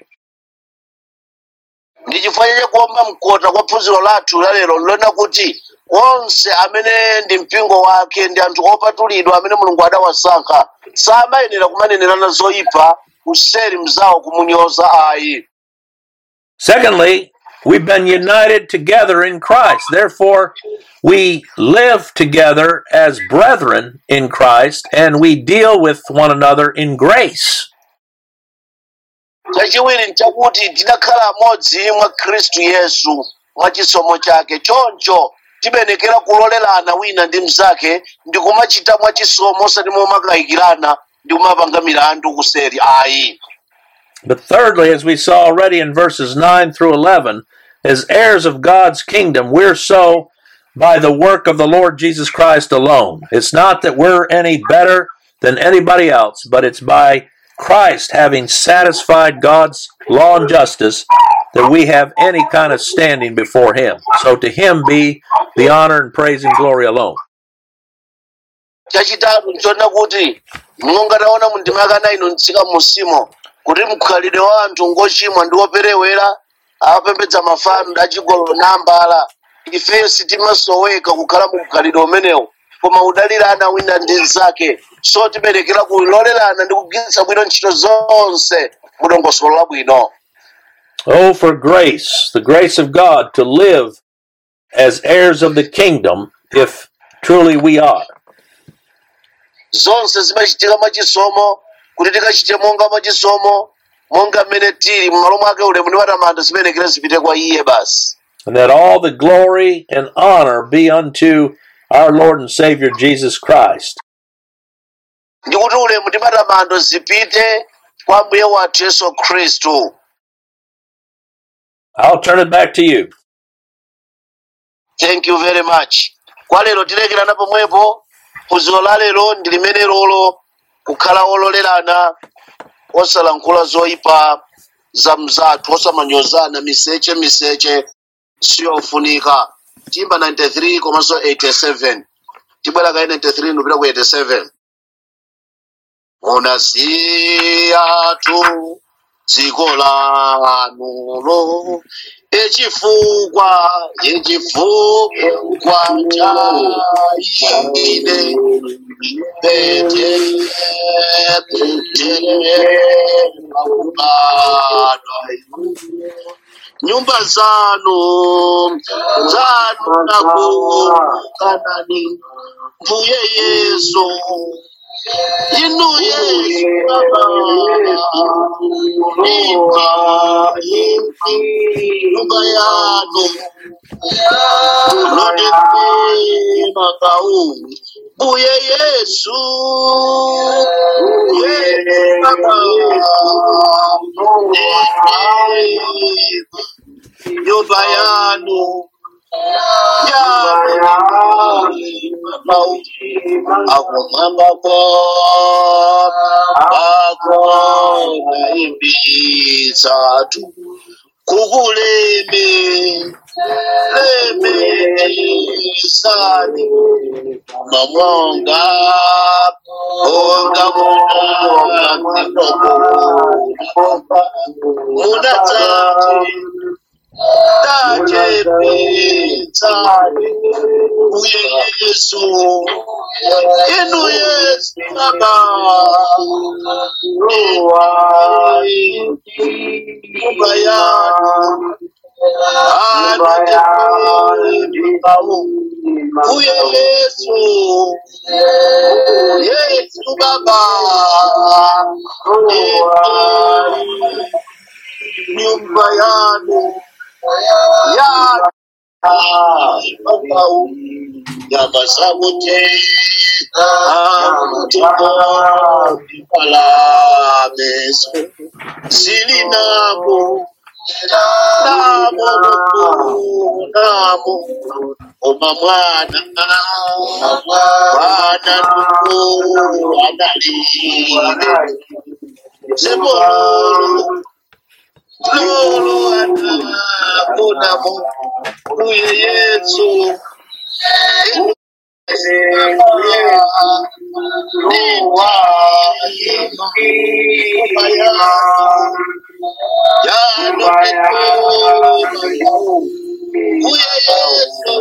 ndi chifukwa chache kuomba mkota kwa phunziro lathu lalero lilona kuti onse amene ndi mpingo wake ndi anthu opatulidwa amene mulungu adawasankha samayenera kumanenerana zoyipa kuseri mzawo kumunyoza ayi Secondly, we've been united together in Christ. Therefore, we live together as brethren in Christ and we deal with one another in grace. chachiwiri nchakuti tidakhala amodzi mwa khristu yesu mwa chisomo chake choncho tibenekera kulolerana wina ndi mnzake ndi kumachita mwa chisomo osati momakayikirana ndi kumapanga milandu kuseri ayi But thirdly, as we saw already in verses 9 through 11, as heirs of God's kingdom, we're so by the work of the Lord Jesus Christ alone. It's not that we're any better than anybody else, but it's by Christ having satisfied God's law and justice that we have any kind of standing before Him. So to Him be the honor and praise and glory alone. chachitatu nchona kuti monga taona mu ndima yaka 9 mtsika musimo kuti mkhalidwe wa anthu ngochimwa ndi woperewera apembedza mafano achigololo nambala ifeyo sitimasoweka kukhala mu mkhalidwe umenewu koma udalirana wina ndi mnzake so tiberekera kulolerana ndi kugwiritsa bwino ntchito zonse mu dongosolo labwino Oh, for grace, the grace of God to live as heirs of the kingdom, if truly we are. zonse zimachitika mwachisomo kuti tikachite monga mwachisomo monga mmene tili m'malo mwake ulemu ndi matamando zimenekera zipite kwa iye basi and that all the glory and honor be unto our Lord and Savior Jesus Christ. ndi kuti ulemu ndi matamando zipite kwa mbuye wathu yesu khristu I'll turn it back to you. thank you very much kwa lero tilekerana pomwepo phunziro la lero ndi limene lolo kukhala ololerana osalankhula zoyipa za mzathu osamanyozana miseche miseche siyofunika timba 93 komanso 87 tibwera ka 93 ndupita ku 87 munasiyatu dziko lanulo echifukwa echifukwa cha ine pete pete pakubadwa nyumba zanu zanu nakukanani mbuye yesu inu yesu baba imba imbi nyumba yanu lodekema kau mbuye yesu yesu baba nyumba yanu akumwambako akona imbitsatu kukuleme lemesani mamonga onga muna munadzati tachepedzani uye yesu inu yesu baba nyumba yanu anotepau uye yesu yesu baba nyumba yanu yanu baba nyama zakote palameso zili namo namo namo oma mwana mwana nuko analile sebolo lolo anaponamo uye yesu uye yesu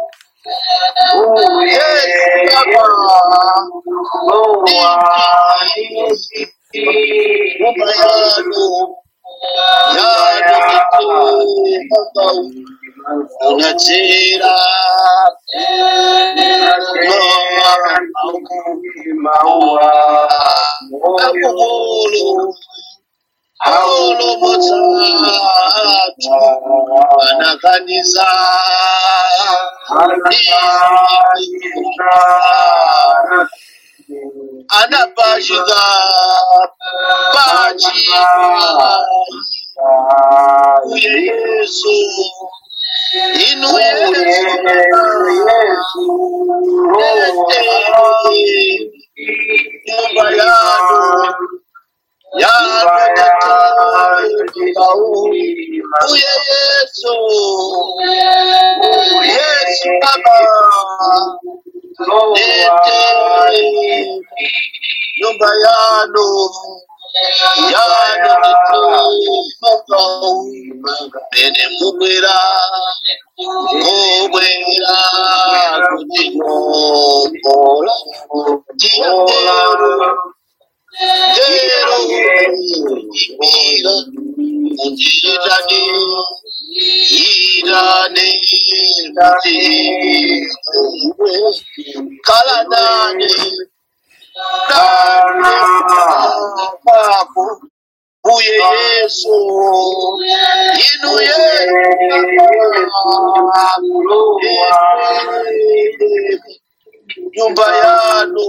nyumba yanu yanu unachera akugulu Paulo motatu anakanisa anapashika pachika uye yesu inu yesu nyumba yanu uye yesu yesu baba nete nyumba yanu yanu nete mene mubwera mubwera kutinyokola tiyatero tero imira munditane irane mutiwe kala nane nane pako uye yesu inu yesu nyumba yanu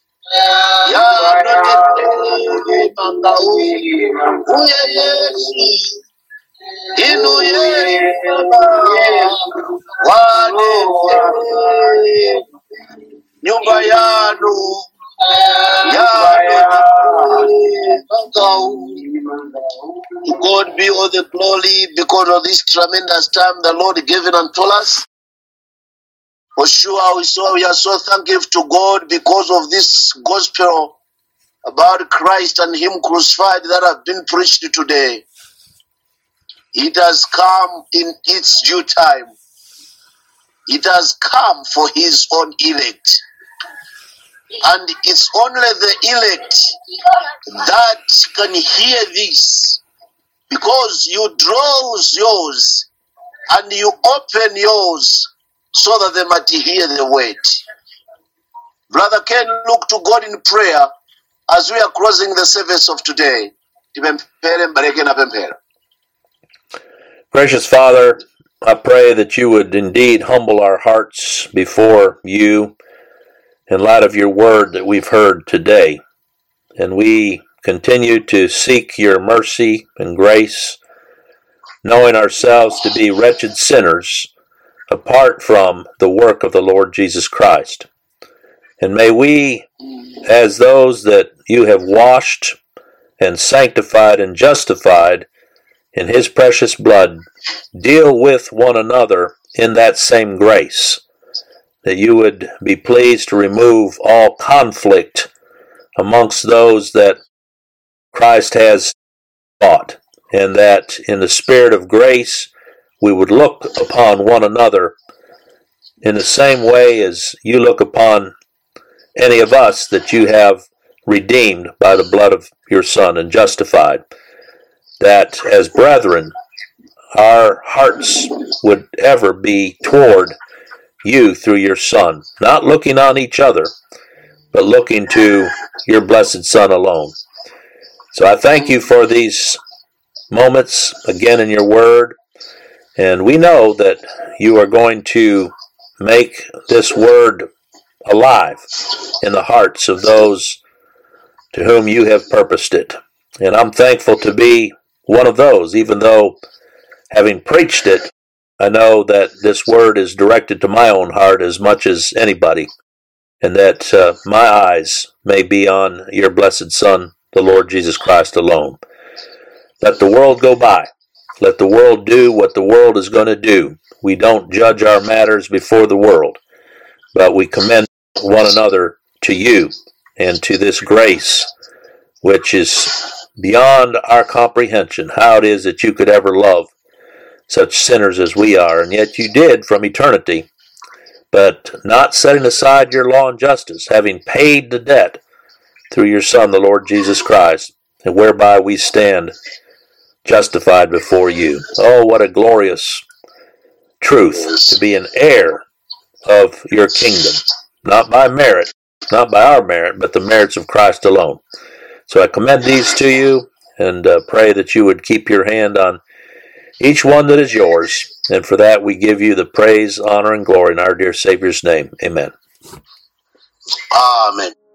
yanotete uye yesu inu yesu wanete nyumba yanu To God be all the glory because of this tremendous time the Lord given unto us. For sure, we so we are so thankful to God because of this gospel about Christ and Him crucified that have been preached today. It has come in its due time. It has come for His own elect. And it's only the elect that can hear this because you draw yours and you open yours so that they might hear the word. Brother Ken, look to God in prayer as we are closing the service of today. Tipemphere, mbareke na pemphero. Precious Father, I pray that you would indeed humble our hearts before you in light of your word that we've heard today. And we continue to seek your mercy and grace, knowing ourselves to be wretched sinners apart from the work of the Lord Jesus Christ. And may we, as those that you have washed and sanctified and justified in his precious blood, deal with one another in that same grace, that you would be pleased to remove all conflict amongst those that Christ has taught, and that in the spirit of grace we would look upon one another in the same way as you look upon any of us that you have redeemed by the blood of your Son and justified. That as brethren, our hearts would ever be toward you through your Son, not looking on each other, but looking to your blessed Son alone. So I thank you for these moments again in your word, and we know that you are going to make this word alive in the hearts of those to whom you have purposed it. And I'm thankful to be one of those, even though having preached it, I know that this word is directed to my own heart as much as anybody, and that uh, my eyes may be on your blessed Son, the Lord Jesus Christ alone. Let the world go by. Let the world do what the world is going to do. We don't judge our matters before the world, but we commend one another to you and to this grace, which is beyond our comprehension. How it is that you could ever love such sinners as we are, and yet you did from eternity, but not setting aside your law and justice, having paid the debt through your Son, the Lord Jesus Christ, and whereby we stand justified before you. Oh, what a glorious truth to be an heir of your kingdom, not by merit, not by our merit, but the merits of Christ alone. So I commend these to you and uh, pray that you would keep your hand on each one that is yours. And for that, we give you the praise, honor, and glory in our dear Savior's name. Amen. Amen.